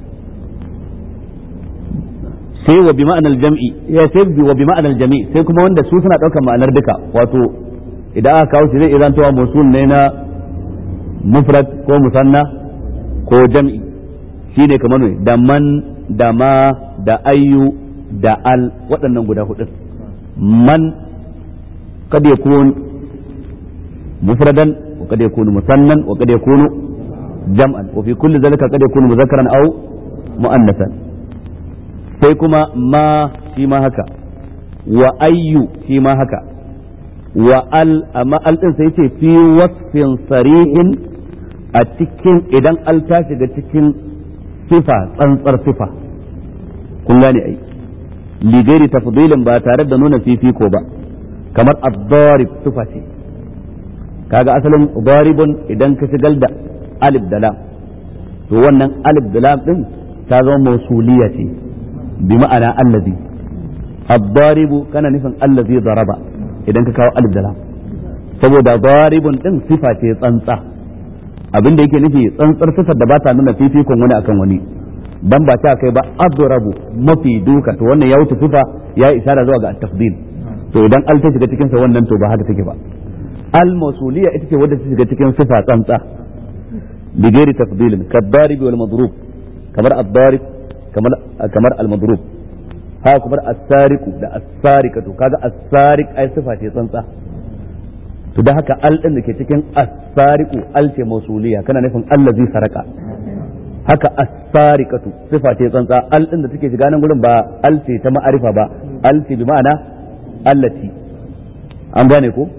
sai wa bi ma'anar jam'i ya sai wa bi ma'anar jami sai kuma wanda su suna ɗaukar ma'anar duka wato idan aka kawo shi zai iya zantowa musul ne na mufrad ko musanna ko jam'i shine kamar ne da man da ma da ayyu da al waɗannan guda hudu man kad yakun mufradan wa kad yakunu musannan wa kad yakunu jam'an wa fi kulli zalika kad yakunu mudhakkaran aw muannasan sai kuma ma shi ma haka wa ayyu shi ma haka wa al amma al din sai ce fi wasfin sarihin a cikin idan al ta shiga cikin sifa tsantsar sifa kun gane ai ligairi tafdilin ba tare da nuna fifiko ba kamar ad-darib sifa ce kaga asalin daribun idan ka shigar da alif da lam to wannan alif da lam din ta zama mausuliya ce bi ma'ana allazi ad-daribu kana nufin allazi daraba idan ka kawo alif da lam saboda daribun din sifa ce tsantsa abin da yake nufi tsantsar sifar da ba ta nuna fifikon wani akan wani dan ba ta kai ba adrabu mafi duka to wannan ya wuce sifa ya isara zuwa ga at-tafdil to idan al ta shiga cikin sa wannan to ba haka take ba al mawsuliyya ita ce wadda ta shiga cikin sifa tsantsa bi ghairi tafdilin kaddarib wal madrub kamar ad-darib kamar kamar al madrub ha kamar as-sariqu da as-sariqatu kaga as-sariq ai sifa ce tsantsa to da haka al din da ke cikin as-sariqu al ce mawsuliyya kana nufin allazi saraka haka as-sariqatu sifa ce tsantsa al din da take shiga nan gurin ba al ce ta ma'arifa ba al ce bi ma'ana allati an gane ko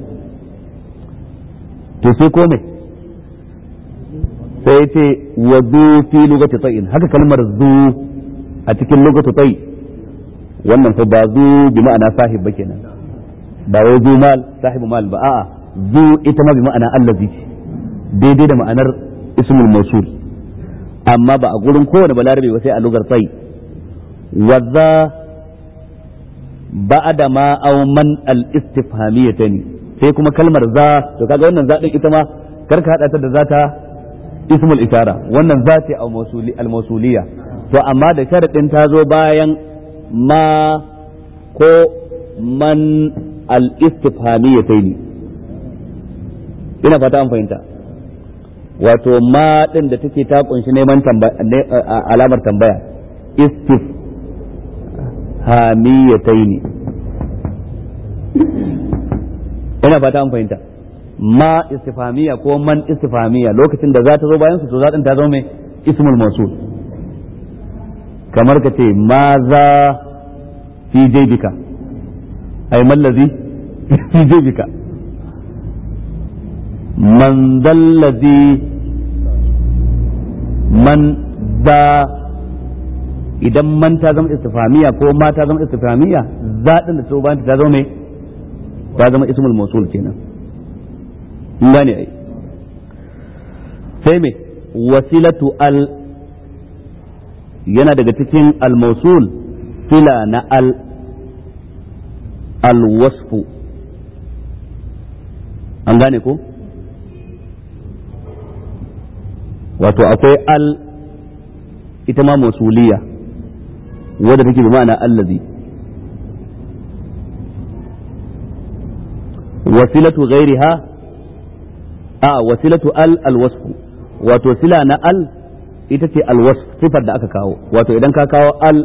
to sai ko me sai ce wa zu fi lugati tsayin haka kalmar zu a cikin lugati tsayi wannan fa ba zu bi ma'ana sahib ba kenan ba wai zu mal sahibu mal ba a'a zu ita ma bi ma'ana allazi ce daidai da ma'anar ismul mawsul amma ba a gurin kowane balarabe ba sai a lugar tsayi wa za ba'da ma aw man al istifhamiyatani sai kuma kalmar za to kaga wannan za din ita ma karka hada ta da zata ismul ishara wannan za ce al mawsuliya to amma da sharadin ta zo bayan ma ko man al istifhamiyataini ina fata an fahimta wato ma din da take ta kunshi neman alamar tambaya istifhamiyataini ina fata an fahimta ma istifamiya ko man istifamiya lokacin da za ta zo bayan su to zaɗin ta zo mai ismul mausul kamar ka ce ma za fi jaybika ay mallazi fi jaybika man dallazi man za idan man ta zama istifamiya ko ma ta zama istifamiya zaɗin da ta zo bayan ta zama mai ta zama ismul mausul kenan gane ai sai me wasilatu al yana daga cikin al-mausul sila na al al-wasfu an gane ko wato akwai al ita ma mausuliya wadda take bi ma'ana allazi wasilatu ghairiha a wasilatu al alwasfu wato sila na al ita ce alwasf sifar da aka kawo wato idan ka kawo al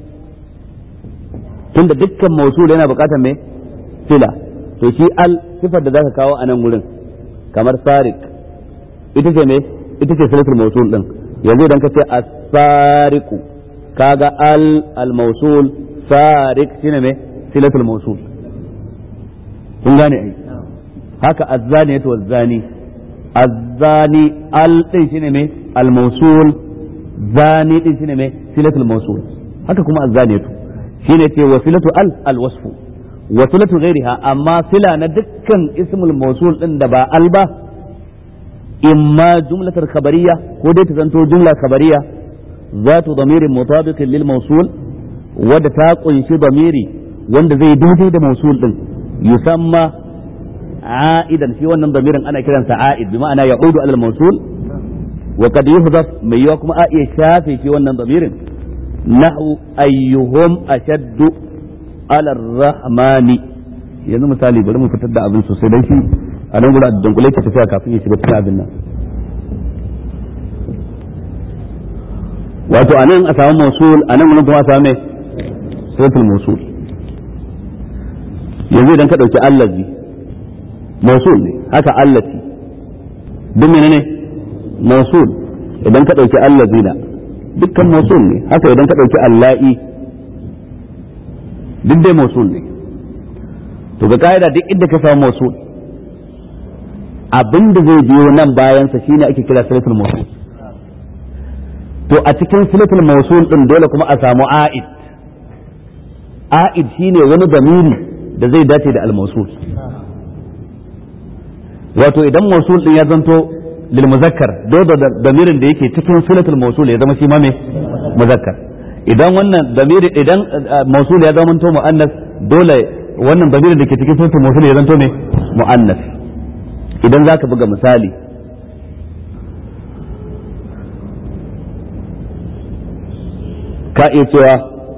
tunda dukkan mausul yana bukatar me sila to shi al sifar da zaka kawo a nan gurin kamar sarik ita ce me ita ce silatul mausul din yanzu idan ka ce as-sariqu kaga al al-mausul sarik shine me silatul mausul kun gane ai haka azzani to azzani azzani al din shine me al mawsul zani din shine me silatul mawsul haka kuma azzani to shine ce wasilatu al al wasfu wasilatu ghairiha amma sila na dukkan ismul mawsul din da ba al ba imma jumlatar khabariya ko dai ta zanto jumla khabariya zatu damirin mutabiqin lil mawsul wadda ta kunshi damiri wanda zai daidai da mawsul din yusamma عائدا في wannan damirin ana kiransa a'id bi ma'ana ya'udu alal mawsul wa qad yuhdaf mai yawa kuma a iya shafe shi wannan damirin nahu ayyuhum ashaddu ala rahmani yanzu misali bari mu fitar da abin sosai dan shi a nan gurin dunkule ke tafiya kafin ya shiga cikin abin nan wato a nan a samu mawsul a nan gurin kuma a samu mai suratul mawsul yanzu idan ka dauki allazi mausul ne haka allati duk menene mausul idan ka ɗauki allazina dukkan mausul ne haka idan ka ɗauki alla'i duk dai mausul ne to ga ka'ida duk inda ka samu mausul abin da zai biyo nan bayansa shine ake kira silatul mausul to a cikin silatul mausul din dole kuma a samu a'id a'id shine wani damiri da zai dace da al-mausul wato idan mausul din ya zanto lil muzakkar dole da damirin da yake cikin silatul mausul ya zama shi ma me muzakkar idan wannan damiri idan mausul ya zama to muannas dole wannan damirin da ke cikin silatul mausul ya zanto me muannas idan zaka buga misali ka iya cewa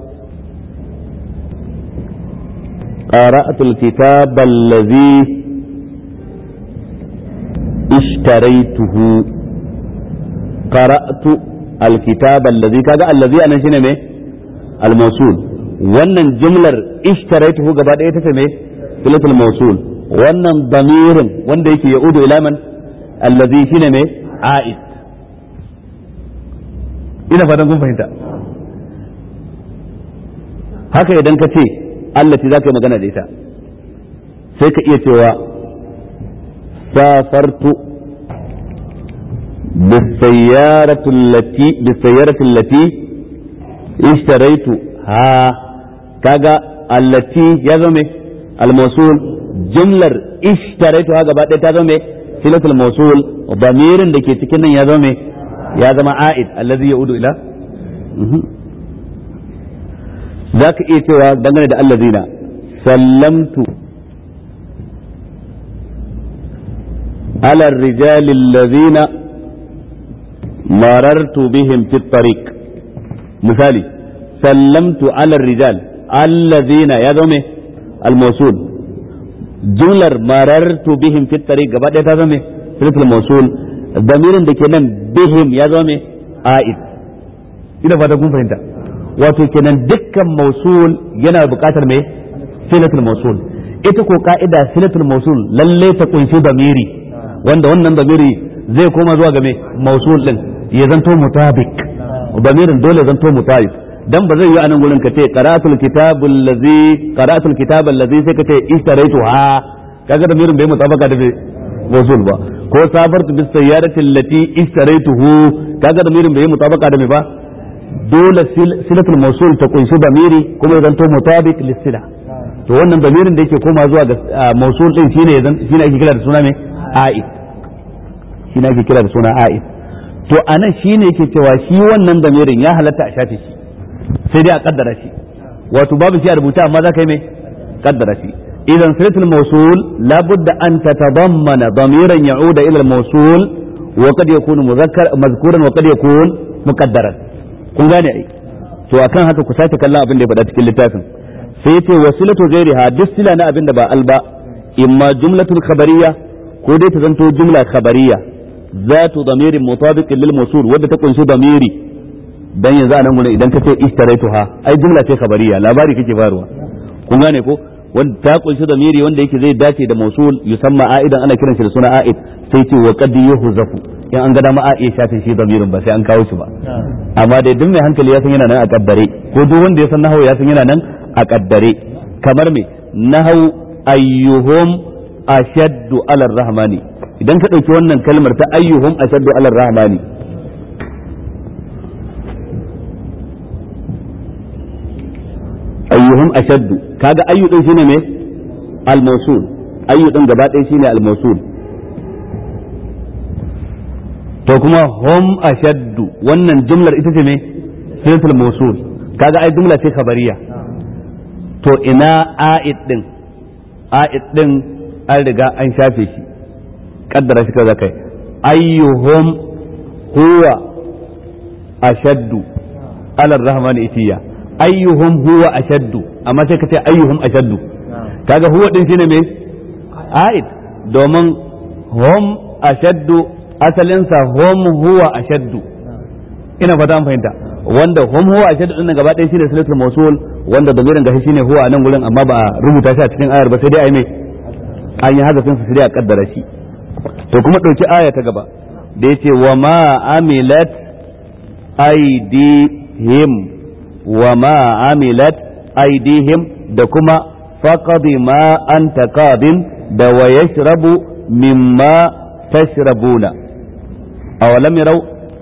qara'atul kitaba allazi ishtaraytuhu qara'tu alkitaba allazi kaga allazi anan shine me al-mawsul wannan jumlar ishtaraytuhu gaba ɗaya ita ce me silatul mawsul wannan damirin wanda yake yaudu ila man allazi shine me a'id ina fatan kun fahimta haka idan ka ce allati za ka yi magana da ita sai ka iya cewa safartu بالسيارة التي بالسيارة التي اشتريت ها كاغا التي يزمي الموصول جملة اشتريتها gaba ɗaya ta zama silatul mawsul damirin da ke cikin nan ya zama ya zama a'id allazi yaudu ila zaka iya cewa dangane da allazina sallamtu ala الرجال الذين مررت بهم في الطريق مثالي سلمت على الرجال الذين يا زومي الموصول جملة مررت بهم في الطريق gaba ɗaya ta zame silatul mawsul damirin da ke nan bihim ya zame a'id ina fata kun fahimta wato kenan dukkan mawsul yana buƙatar me silatul mawsul ita ko ka'ida silatul mawsul lalle ta kunshi damiri wanda wannan damiri zai koma zuwa ga me mawsul din ya zanto mutabik damirin dole zanto mutabik dan ba zai yi anan gurin ka ce qira'atul kitabul ladzi qira'atul kitabal ladzi sai ka ce ishtaraitu ha kaga damirin bai mutabaka da mawsul ba ko safartu bis sayyarati allati ishtaraytuhu kaga damirin bai mutabaka da me ba dole silatul mawsul ta kunshi damiri kuma ya zanto mutabik lisila to wannan damirin da yake koma zuwa ga mawsul din shine shine ake kira da suna me a'id shine ake kira da suna a'id to anan shine yake cewa shi wannan damirin ya halatta a shafe shi sai dai a kaddara shi wato babu shi a rubuta amma za ka yi mai kaddara shi idan silatul mawsul labudda an tatadammana damiran ya'uda ila al-mawsul wa qad yakunu muzakkar mazkuran wa qad yakun muqaddaran kun gane ai to akan haka ku sake kallon abin da ya faɗa cikin littafin sai yace wasilatu ghairiha duk sila na abin da ba alba imma jumlatul khabariyya ko dai ta zanto jumla khabariyya ذات ضمير مطابق للموصول wadda ta kunshi damiri dan yanzu a nan gurin idan ka ce ishtaraituha ai jumla ce khabariya labari kake faruwa kun gane ko wanda ta kunshi damiri wanda yake zai dace da mausul yusamma aidan ana kiran shi da suna aid sai ce wa qad yuhzafu in an ga dama a iya shafe shi damirin ba sai an kawo shi ba amma dai duk mai hankali ya san yana nan a kaddare ko duk wanda ya san nahawu ya san yana nan a kaddare kamar me nahawu ayyuhum ashaddu ala rahmani idan ka ɗauki wannan kalmar ta ayyuhum ashaddu ala rahmani ayyuhum ashaddu kaga ayyu din shine me al-mawsul ayyu din gaba ɗaya shine al-mawsul to kuma hum ashaddu wannan jumlar ita ce me sifatul mawsul kaga ai jumla ce khabariya to ina a'id din a'id din an riga an shafe shi kaddara shi kaza kai ayyuhum huwa ashaddu ala rahman itiya ayyuhum huwa ashaddu amma sai ka ce ayyuhum ashaddu kaga huwa din shine me aid domin hum ashaddu asalinsa hum huwa ashaddu ina fata an fahimta wanda hum huwa ashaddu din gaba ɗaya shine silatul mawsul wanda damirin gashi shine huwa a nan gurin amma ba a rubuta shi a cikin ayar ba sai dai ai me an yi hazafin su sai dai a kaddara shi to kuma ɗauki aya ta gaba da ya ce wa ma amilat aidihim wa ma amilat aidihim da kuma faqadi ma anta qadin da wa yashrabu mimma tashrabuna awalam yarau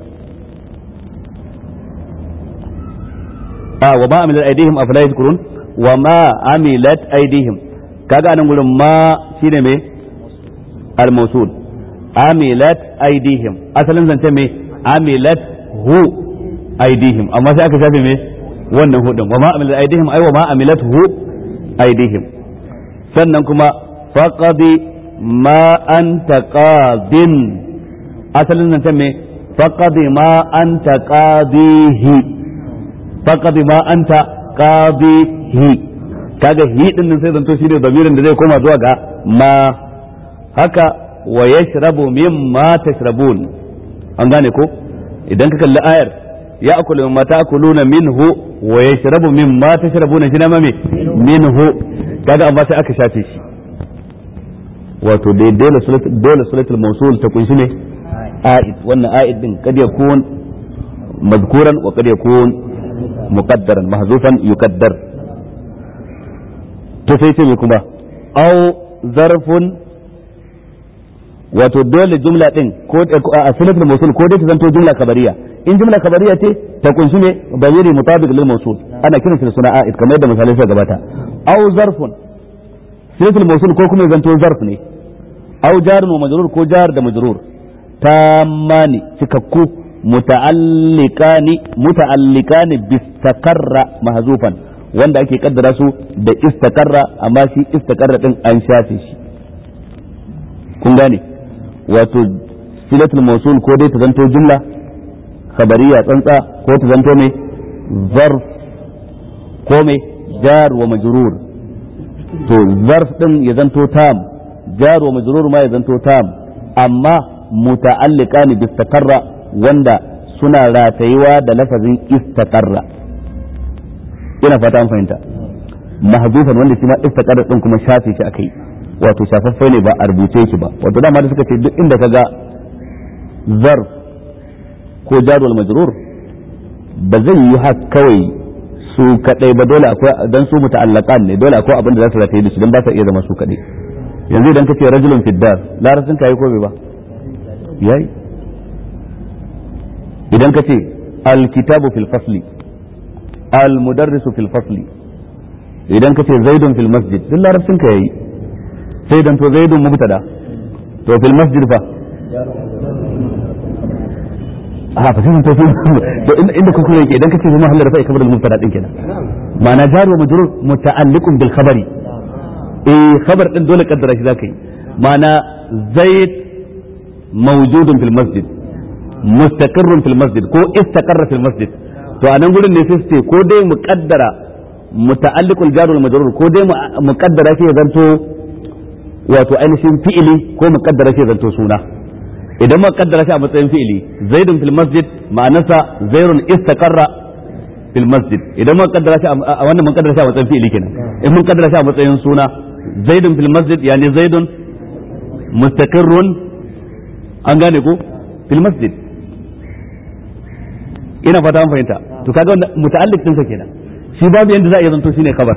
a wa ma amilat aidihim afala yadhkurun wa ma amilat aidihim kaga anan gurin ma shine me al-mawsul amilat aidihim asalin zance me amilat hu aidihim amma sai aka shafe me wannan hudun wa ma amilat aidihim ai wa ma amilat hu aidihim sannan kuma faqadi ma anta qadin asalin zance me faqadi ma anta qadihi faqad ma anta qadihi kaga hi din nan sai zanto shine damirin da zai koma zuwa ga ma haka wa yashrabu mimma tashrabun an gane ko idan ka kalli ayar ya akulu mimma ta'kuluna minhu wa yashrabu mimma tashrabuna shi na mame minhu kaga amma sai aka shafe shi wato dai dole dole sulatul mawsul ta kunshi ne a'id wannan a'id din kad yakun mazkuran wa kad yakun muqaddaran mahzufan yuqaddar to sai ce me kuma aw zarfun wato dole jumla din ko a silatul mawsul ko dai ta zanto jumla kabariya in jumla kabariya ce ta kunshi ne bayiri mutabiq lil mawsul ana kiransa da suna a'id kamar yadda misalai suka gabata aw zarfun silatul mawsul ko kuma zanto zarf ne aw jarun wa majrur ko jar da majrur tammani cikakku muta'alliqani muta'alliqani bistaqarra mahzufan wanda ake kaddara su da istaqarra amma shi istaqarra din an shafe shi kun gane wato silatul mawsul ko dai ta zanto jumla khabariya tsantsa ko ta zanto mai zarf ko mai jar wa majrur to zarf din ya zanto tam jar wa majrur ma ya zanto tam amma muta'alliqani bi istaqarra wanda suna ratayewa da lafazin istaqarra ina fata an fahimta mahzufan wanda shi ma istaqarra din kuma shafe shi akai wato shafaffe ne ba a rubuce shi ba wato dama da suka ce duk inda kaga zarf ko jarwal majrur ba zai yi haka kawai su kadai ba dole akwai dan su muta'allaqan ne dole akwai abin da za su rataye da su dan ba sa iya zama su kadai yanzu idan kace rajulun fiddar larabcin kai ko bai ba yayi idan kace alkitabu fil fasli almudarrisu fil fasli idan kace zaidun fil masjid duk larabcin ka yayi sai dan to zaidun mubtada to fil masjid fa a fa sai to to inda kuka yake idan kace zama halal rafa'i kabar al-mubtada din kenan ma'ana jaru wa majrur muta'alliqun bil khabari eh khabar din dole kaddara shi zakai ma'ana zaid mawjudun fil masjid mustaqirrun fil masjid ko istaqarra fil masjid to anan gurin ne sai ce ko dai muqaddara muta'alliqul jar wal majrur ko dai muqaddara shi ya zanto wato ainihin fi'ili ko muqaddara shi ya zanto suna idan muka kaddara shi a matsayin fi'ili zaidun fil masjid ma'anarsa zairun istaqarra fil masjid idan muka kaddara shi a wannan mun kaddara shi a matsayin fi'ili kenan in mun kaddara shi a matsayin suna zaidun fil masjid yani zaidun mustaqirrun an gane ko fil masjid ina fata an fahimta to kaga wannan muta'alliq din sa kenan shi babu yanda za a iya zanto shine khabar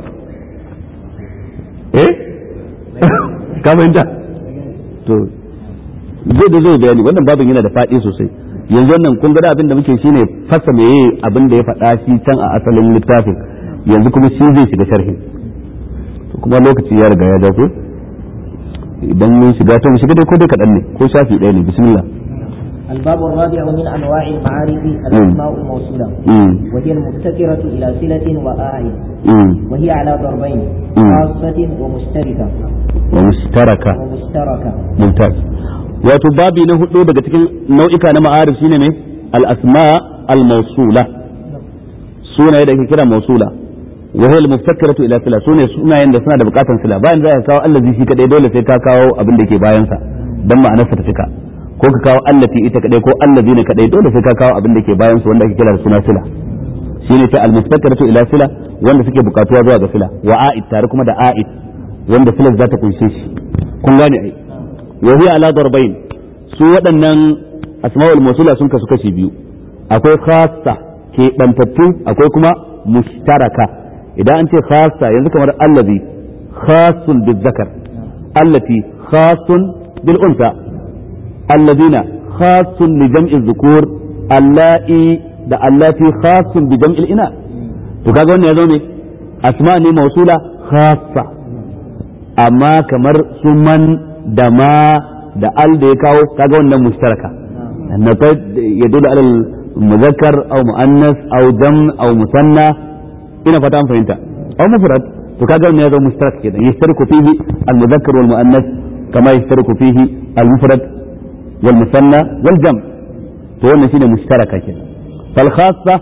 eh ka fahimta to zai da zai bayani wannan babin yana da faɗi sosai yanzu wannan kun ga abin da muke shine fasa meye abin da ya faɗa shi can a asalin littafin yanzu kuma shi zai shiga sharhi to kuma lokaci ya riga ya ja ko idan mun shiga ta mu shiga dai ko dai kaɗan ne ko shafi ɗaya ne bismillah الباب الرابع من أنواع المعارف الأسماء الموصولة وهي المبتكرة إلى صلة وآية وهي على ضربين خاصة ومشتركة ومشتركة ومشتركة ممتاز wato babi na hudu daga cikin nau'ika na ma'arif shine ne al-asma al-mawsula sunaye da ake kira mawsula wa hiya al-muftakkiratu ila sila sune sunayen da suna da bukatan sila bayan za ka kawo allazi shi kadai dole sai ka kawo abin da ke bayan sa dan ma'anarsa ta cika ko ka kawo allati ita kadai ko allazi ne kadai dole sai ka kawo abin da ke bayan su wanda ake kira da suna sila shine ta al-muftakkiratu ila sila wanda suke bukatuwa zuwa ga sila wa a'id tare kuma da a'id wanda sila za ta kunshe shi kun gane ai وهي على ضربين su waɗannan asma'ul mawsula sun kasu kashi biyu akwai khassa ke bantattu akwai kuma mushtaraka idan an ce khassa yanzu kamar allazi khassun bil zakar allati khassun bil unsa alladina khassun li jam'i dhukur allai da allati khassun bi jam'il ina to kaga wannan ya zo ne asma ne mawsula khassa amma kamar su man da ma da al da ya kawo kaga wannan mushtaraka annata ya dole alal muzakkar aw muannas aw jam aw musanna ina fata an fahimta aw mufrad to kaga wannan ya zama mushtarak kenan yashtariku fihi al muzakkar wal muannas kama yashtariku fihi al mufrad wal musanna wal jam to wannan shine mushtaraka kenan fal khassa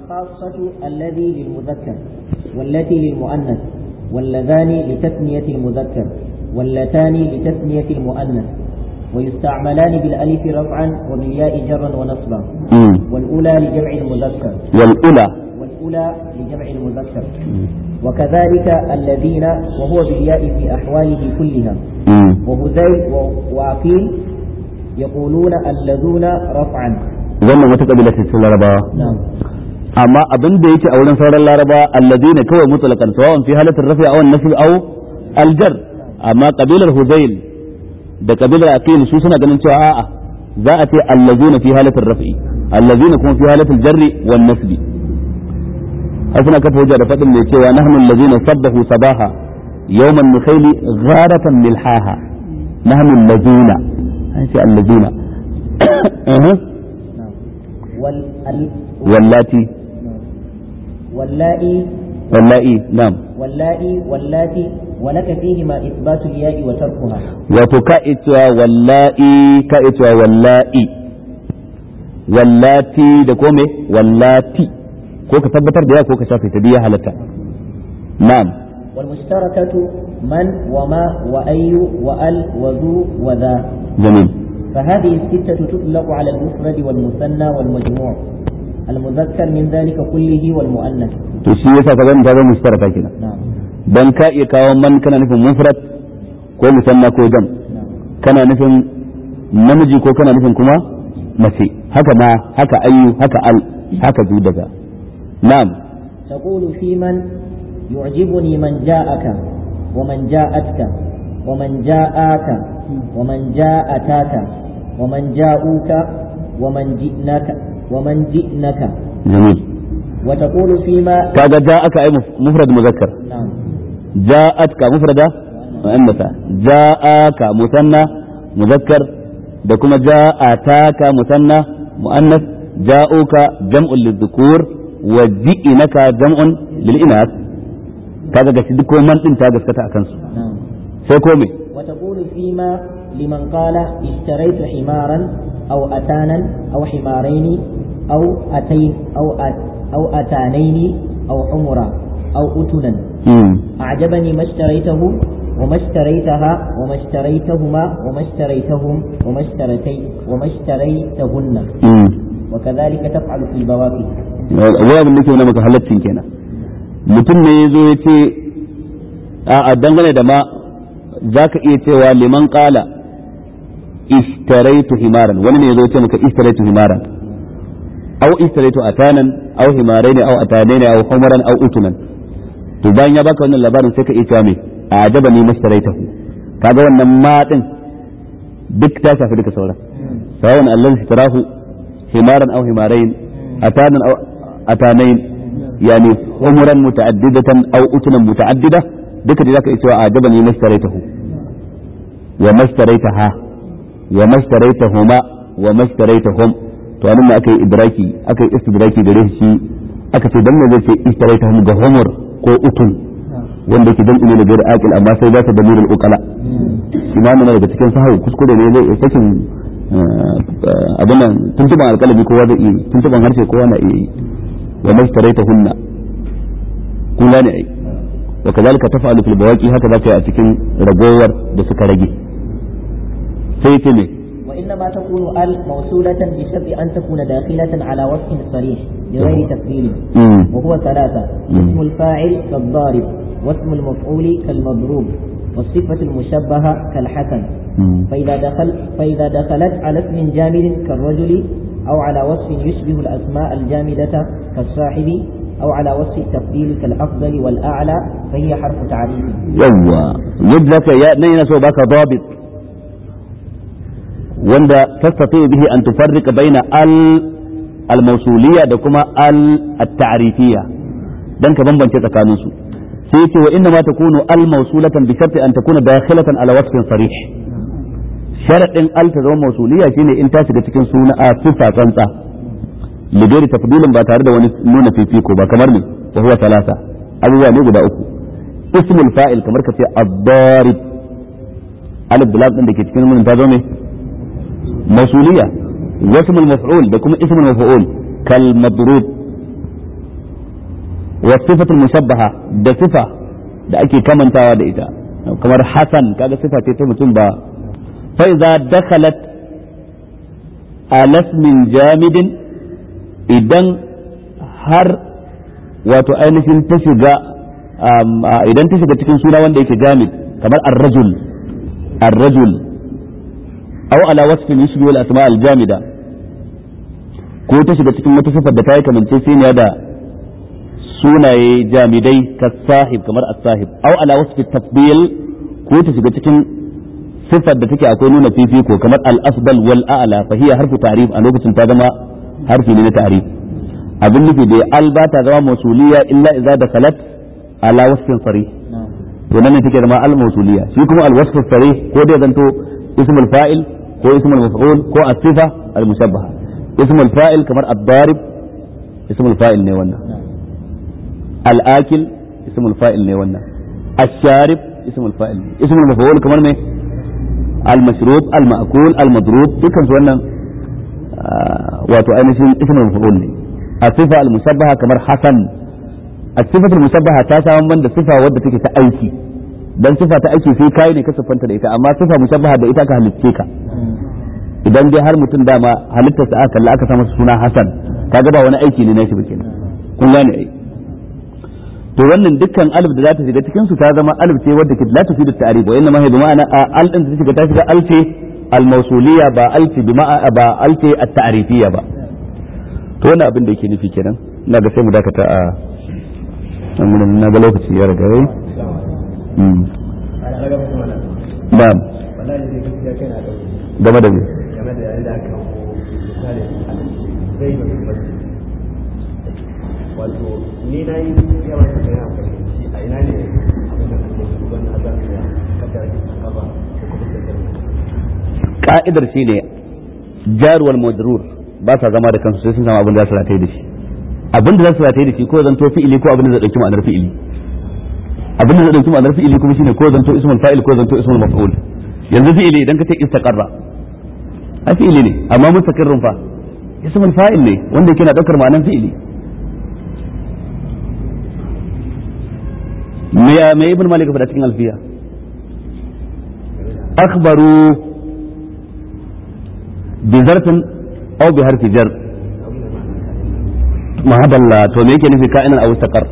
الخاصة الذي للمذكر والتي للمؤنث واللذان لتثنية المذكر واللتان لتثنية المؤنث ويستعملان بالألف رفعا وبالياء جرا ونصبا مم. والأولى لجمع المذكر والأولى والأولى لجمع المذكر وكذلك الذين وهو بالياء في أحواله كلها مم. وهذيل و- وعقيل يقولون الذون رفعا wannan wata kabila ce cikin larabawa نعم amma abin da yake a wurin sauran larabawa alladina kawai mutlaqan sawan fi halatin rafi aw nasb aw aljar amma kabilar hudayl da kabilar aqil su suna ganin cewa a'a za a ce allazina fi halatin rafi allazina kuma fi halatin jarri wan nasbi har suna kafa hujja da fadin mai cewa nahnu allazina sabbahu sabaha yawman nukhayli gharatan milhaha nahnu allazina an ce allazina نعم وال ال- wallati واللائي wallahi na'am واللائي واللاتي ولك فيهما إثبات الياء وتركها wato ka iya cewa wallahi ka iya cewa wallahi wallati da kome wallati ko ka tabbatar da ya ko ka shafe ta biya halatta na'am والمشتركة من وما وأي وأل وذو وذا jamil فهذه الستة تطلق على المفرد والمثنى والمجموع المذكر من ذلك كله والمؤنث to shi yasa ka zama zama mustaraka kenan نعم dan ka iya kawo man kana nufin mufrad ko musanna ko jam نعم kana nufin namiji ko kana nufin kuma mace haka ma haka ayyu haka al haka zu daga na'am تقول في من يعجبني من جاءك ومن جاءتك ومن جاءك ومن جاءتاك ومن جاءوك ومن جئناك ومن جئنك jamil وتقول فيما kaga ja'aka ay mufrad muzakkar نعم جاءتك مفردة مؤنثة جاءك مثنى مذكر da kuma ja'ataka musanna muannas ja'uka jam'un lidhukur wa ji'inaka jam'un lil inath kaga gashi duk man din ta gaskata akan su نعم sai ko me وتقول فيما لمن قال اشتريت حمارا أو أتانا أو حمارين أو أتين أو أت أو أتانين أو حمرا أو أتنا mm. أعجبني ما اشتريته وما اشتريتها وما اشتريتهما وما اشتريتهم وما اشتريتي وما اشتريتهن mm. وكذلك تفعل في البواكي wai abin da ke nuna maka halaccin kenan mutum ne ya zo ya ce a dangane da ma za ka iya cewa liman kala ishtaraitu himaran wani ne ya zo ya ce maka ishtaraitu himaran au ishtaraitu atanan au himaraini au atanaini au humaran au utunan to bayan ya baka wannan labarin sai ka iya cewa me a ajaba ni mashtaraitahu kaga wannan ma din duk ta shafi duka sauran sawan Allah ishtarahu himaran au himarain أتانا أو أتانين يعني عمرا متعددة أو أتنا متعددة ذكر ذاك إسواء أعجبني ما اشتريته وما اشتريتها وما اشتريتهما وما اشتريتهم to anan ne aka yi idraki aka yi istidraki gare shi aka ce dan me zai ce istaraitahum ga humur ko utun wanda yake dan ne da aqil amma sai zata da nurul uqala shi ma nan daga cikin sahawu kuskure ne zai sakin abin nan tuntuban alƙalami kowa zai iya tuntuban harshe kowa na iya yi wa mashtaraita hunna kun gane ai wa kazalika taf'alu fil bawaqi haka zaka yi a cikin ragowar da suka rage sai ce ne وإنما تكون ال موصولة بشرط أن تكون داخلة على وصف صريح بغير تفصيل mm. وهو ثلاثة مم. اسم الفاعل كالضارب واسم المفعول كالمضروب والصفة المشبهة كالحسن mm. فإذا دخل فإذا دخلت على اسم جامد كالرجل أو على وصف يشبه الأسماء الجامدة كالصاحب أو على وصف التفضيل كالأفضل والأعلى فهي حرف تعريف yawwa yadda ka ya nan yana so baka dabit wanda tastati bihi an tufarriqa baina al al mawsuliyya da kuma al at ta'rifiyya dan ka bambance tsakanin su sai yace wa inna ma takunu al mawsulatan bi sharti an takuna dakhilatan ala wasfin sarih sharadin al ta zama mawsuliyya shine in ta shiga cikin suna a sifa tsantsa lidari tafdilin ba tare da wani nuna fifiko ba kamar ne wa huwa talata abubuwa ne guda uku ismul fa'il kamar ka ce ad-darib alif da lam din da ke cikin mun ta zo ne mausuliya wasmul maf'ul da kuma ismul maf'ul kal madrub wa sifatul mushabbaha da sifa da ake kamantawa da ita kamar hasan kaga sifa ce ta mutum ba fa idza dakhalat ala ismin jamidin idan har wato ainihin ta shiga idan ta shiga cikin suna wanda yake jamid kamar ar-rajul ar-rajul aw ala wasfin yushbihu al-asma al-jamida ko ta shiga cikin wata sifar da ta yi kamance siniya da sunaye jamidai ka sahib kamar as-sahib aw ala wasfi tafdil ko ta shiga cikin sifar da take akwai nuna fifiko kamar al-afdal wal a'la fa hiya harfu ta'rif a lokacin ta zama harfi ne na ta'rif abin nufi da al ba ta zama mausuliya illa idza dakhalat ala wasfin sarih to nan ne take zama al mausuliya shi kuma al wasf sarih ko dai zanto ismul fa'il ko ismul maf'ul ko as-sifa al mushabbaha ismul fa'il kamar ad-darib ismul fa'il ne wannan al-akil ismul fa'il ne wannan ash-sharib ismul fa'il ne ismul maf'ul kamar me al-mashrub al-ma'kul al-madrub dukkan su wannan wato ainihin ismul maf'ul ne الصفة المشبهة كمر حسن الصفة المشبهة تاسا من da sifa wadda take ta aiki dan sifa ta aiki sai kai ne ka siffanta da ita amma sifa mushabbaha da ita ka halicce ka idan dai har mutum dama halittar sa aka kalla aka sa masa suna Hassan kaga ba wani aiki ne na shi ba kenan kun gane ai to wannan dukkan alif da za ta shiga cikin su ta zama alif ce wadda ke la tufidu ta'rif wa inna ma hiya bi ma'ana al din da shiga ta shiga al ce al mawsuliyya ba al ce bi ma'a ba al ce at ta'rifiyya ba to wani abin da yake nufi kenan ina ga sai mu dakata a nan na ga lokaci ya riga yayi na'am game da me game da yadda aka misali zai da kuma wato ni na yi yawan da yana fahimci a ina ne abin da kuma shugaban na za su ya kaddara kaba ko kuma kaddara ka'idar shine jarwal madrur ba sa zama da kansu sai sun samu abin da za su rataye da shi abin da za su rataye da shi ko zanto fi'ili ko abin da zai dauki ma'anar fi'ili abin da zai dauki ma'anar fi'ili kuma shine ko zanto ismul fa'il ko zanto ismul maf'ul yanzu fi'ili idan ka ce istaqarra a fi'ili ne amma mustaqirrun fa ismul fa'il ne wanda yake na daukar ma'anar fi'ili me ya me ibn malik faɗa cikin alfiya akhbaru bi zarfin aw bi harfi jar mahadalla to me yake nufi ka'inan aw istaqar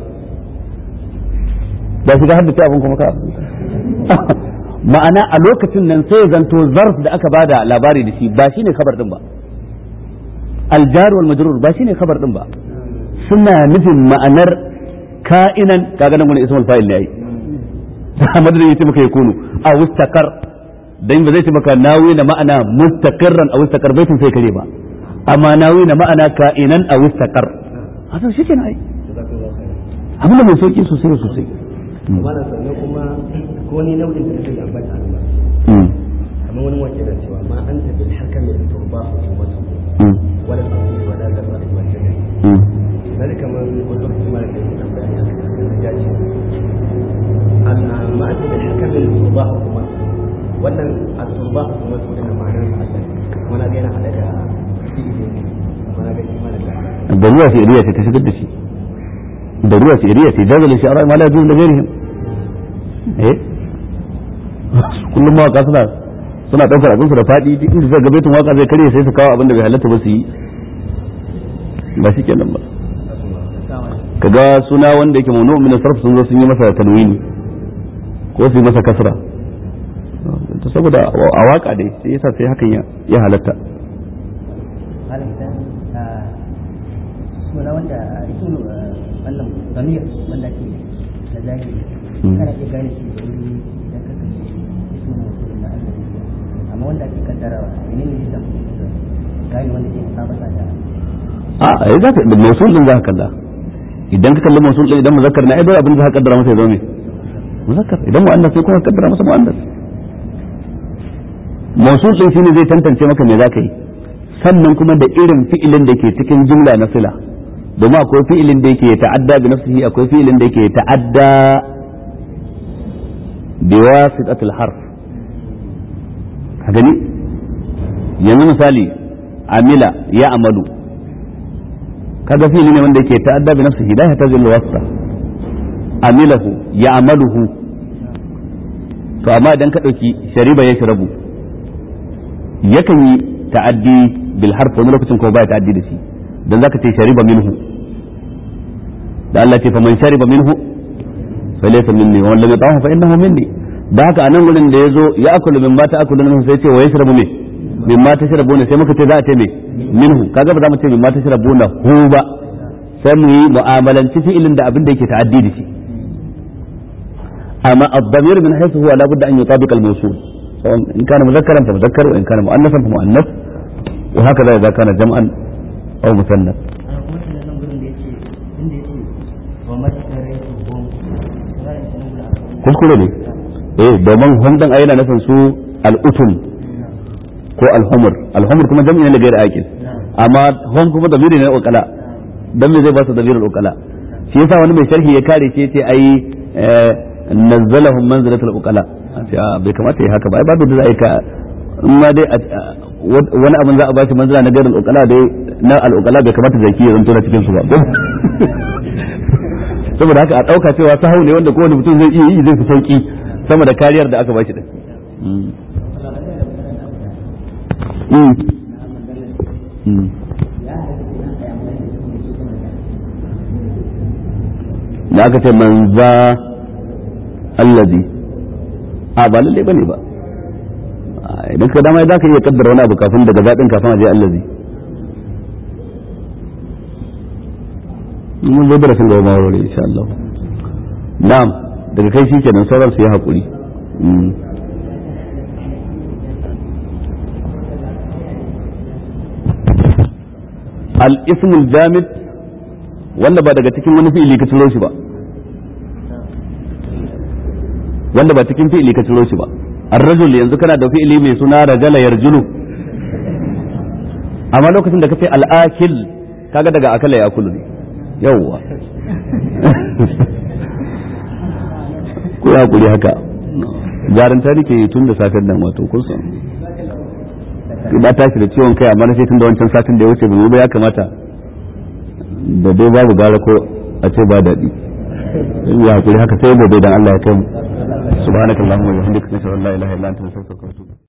da shiga haddace abin kuma ka ma'ana a lokacin nan sai zanto zarf da aka bada labari da shi ba shine kabar din ba aljar wal majrur ba shine kabar din ba suna nufin ma'anar ka'inan kaga nan wani ismul fa'il ne ai madadin yace maka yakunu aw istaqar dan ba zai ce maka nawi na ma'ana mustaqirran aw istaqar baitin sai kare ba amma nawi na ma'ana ka'inan aw istaqar haka shi kenan ai abin da mai sauki sosai sosai amma na sannan kuma ko ni nau'in da kake ambata nan ba kamar wani wace da cewa ma anta bil hakam da turba hukumatu wala asli wala zarra wala shay'a dan kamar wani lokaci ma da kake tambaya ne ya ce anna ma anta bil hakam da turba hukumatu wannan at-turba hukumatu da ma'anar Allah kuma na ga yana hada da fi'ili kuma na ga shi ma da da ruwa fi'iliya ce ta shigar da shi da ruwa fi'iliya ce jazal shi'ara ma la yajuz li ghairihim eh kullum mawaka suna suna daukar abin su da fadi duk inda zai gabatin waka zai kare sai su kawo abin da bai halatta ba su yi ba shi kenan ba kaga suna wanda yake mamnu min sarf sun zo sun yi masa tanwini ko su yi masa kasra to saboda a waka dai sai yasa sai hakan ya halatta suna wanda isu wannan zamir wanda ke da zahiri kana iya gane shi da wuri idan ka kace isu mutum na Allah amma wanda ake kaddarawa menene ne da gane wanda ke musabata da a ai za ka mausul din za ka kalla idan ka kalli mausul din idan muzakkar na ai dole abin da za ka kaddara masa ya zama me muzakkar idan mu'annas sai kuma ka kaddara masa mu'annas mausul din shine zai tantance maka me za ka yi sannan kuma da irin fi'ilin da ke cikin jumla na sila domin akwai fi'ilin da yake ta'adda bi nafsihi akwai fi'ilin da yake ta'adda bi wasitatil harf ka gani yanzu misali amila ya amalu kaga fi'ili ne wanda yake ta'adda bi nafsihi la yahtaji lil wasita amilahu ya amaluhu to amma idan ka ɗauki shariba ya shirabu yakan yi ta'addi bil harf wani lokacin kuma baya ta'addi da shi dan zaka ce shariba minhu da Allah ce fa man shariba minhu fa laysa minni wa lam yatahu fa innahu minni da haka anan gurin da yazo ya akulu min mata akulu min sai ce wa yashrabu min min mata sharabuna sai muka ce za a ce me minhu kaga ba za mu ce min mata sharabuna hu ba sai mu yi mu'amalanci fi'ilin da abin da yake ta'addi da shi amma ad-damir min haythu huwa la budda an yutabiq al-mawsul in kana mudhakkaran fa mudhakkar wa in kana mu'annasan fa mu'annas wa hakaza idza kana jam'an aw musannas kuskure ne eh domin hum dan ayyana nufin su al-utum ko al-humur al-humur kuma jam'i ne gairi aqil amma hum kuma damiri ne ukala dan me zai ba su damirul ukala shi yasa wani mai sharhi ya kare ce ce ai nazzalahum manzilatul ukala bai kamata yi haka ba ai babu da za a yi ka in ma dai wani abin za a bashi manzila na gairul ukala dai na al ukala bai kamata zaki ya zanto na cikin su ba saboda haka a dauka cewa sahau ne wanda kowane mutum zai iya yi zai fi sauki sama da kariyar da aka bashi din da aka ce manza allazi a ba lalle bane ba idan ka dama za ka iya kaddara wani abu kafin daga zaɗin kafin a je allazi mun zo darasin gaba ma wuri insha Allah na'am daga kai shikenan sauran su yi hakuri al-ismul jamid wanda ba daga cikin wani fi'ili ka ciro shi ba wanda ba cikin fi'ili ka ciro shi ba ar-rajul yanzu kana da fi'ili mai suna rajala yarjulu amma lokacin da kace al-akil kaga daga akala ya kulu ne yawwa ko ya kuri haka jaranta nake tun da safen nan wato kun san ba tashi da ciwon kai amma na sai tun da wancan satin da ya wuce ba ya kamata da dai babu gara ko a ce ba daɗi ya hakuri haka sai gobe dan Allah ya kai mu subhanakallahumma wa bihamdika nashhadu an la ilaha illa anta nastaghfiruka wa natubu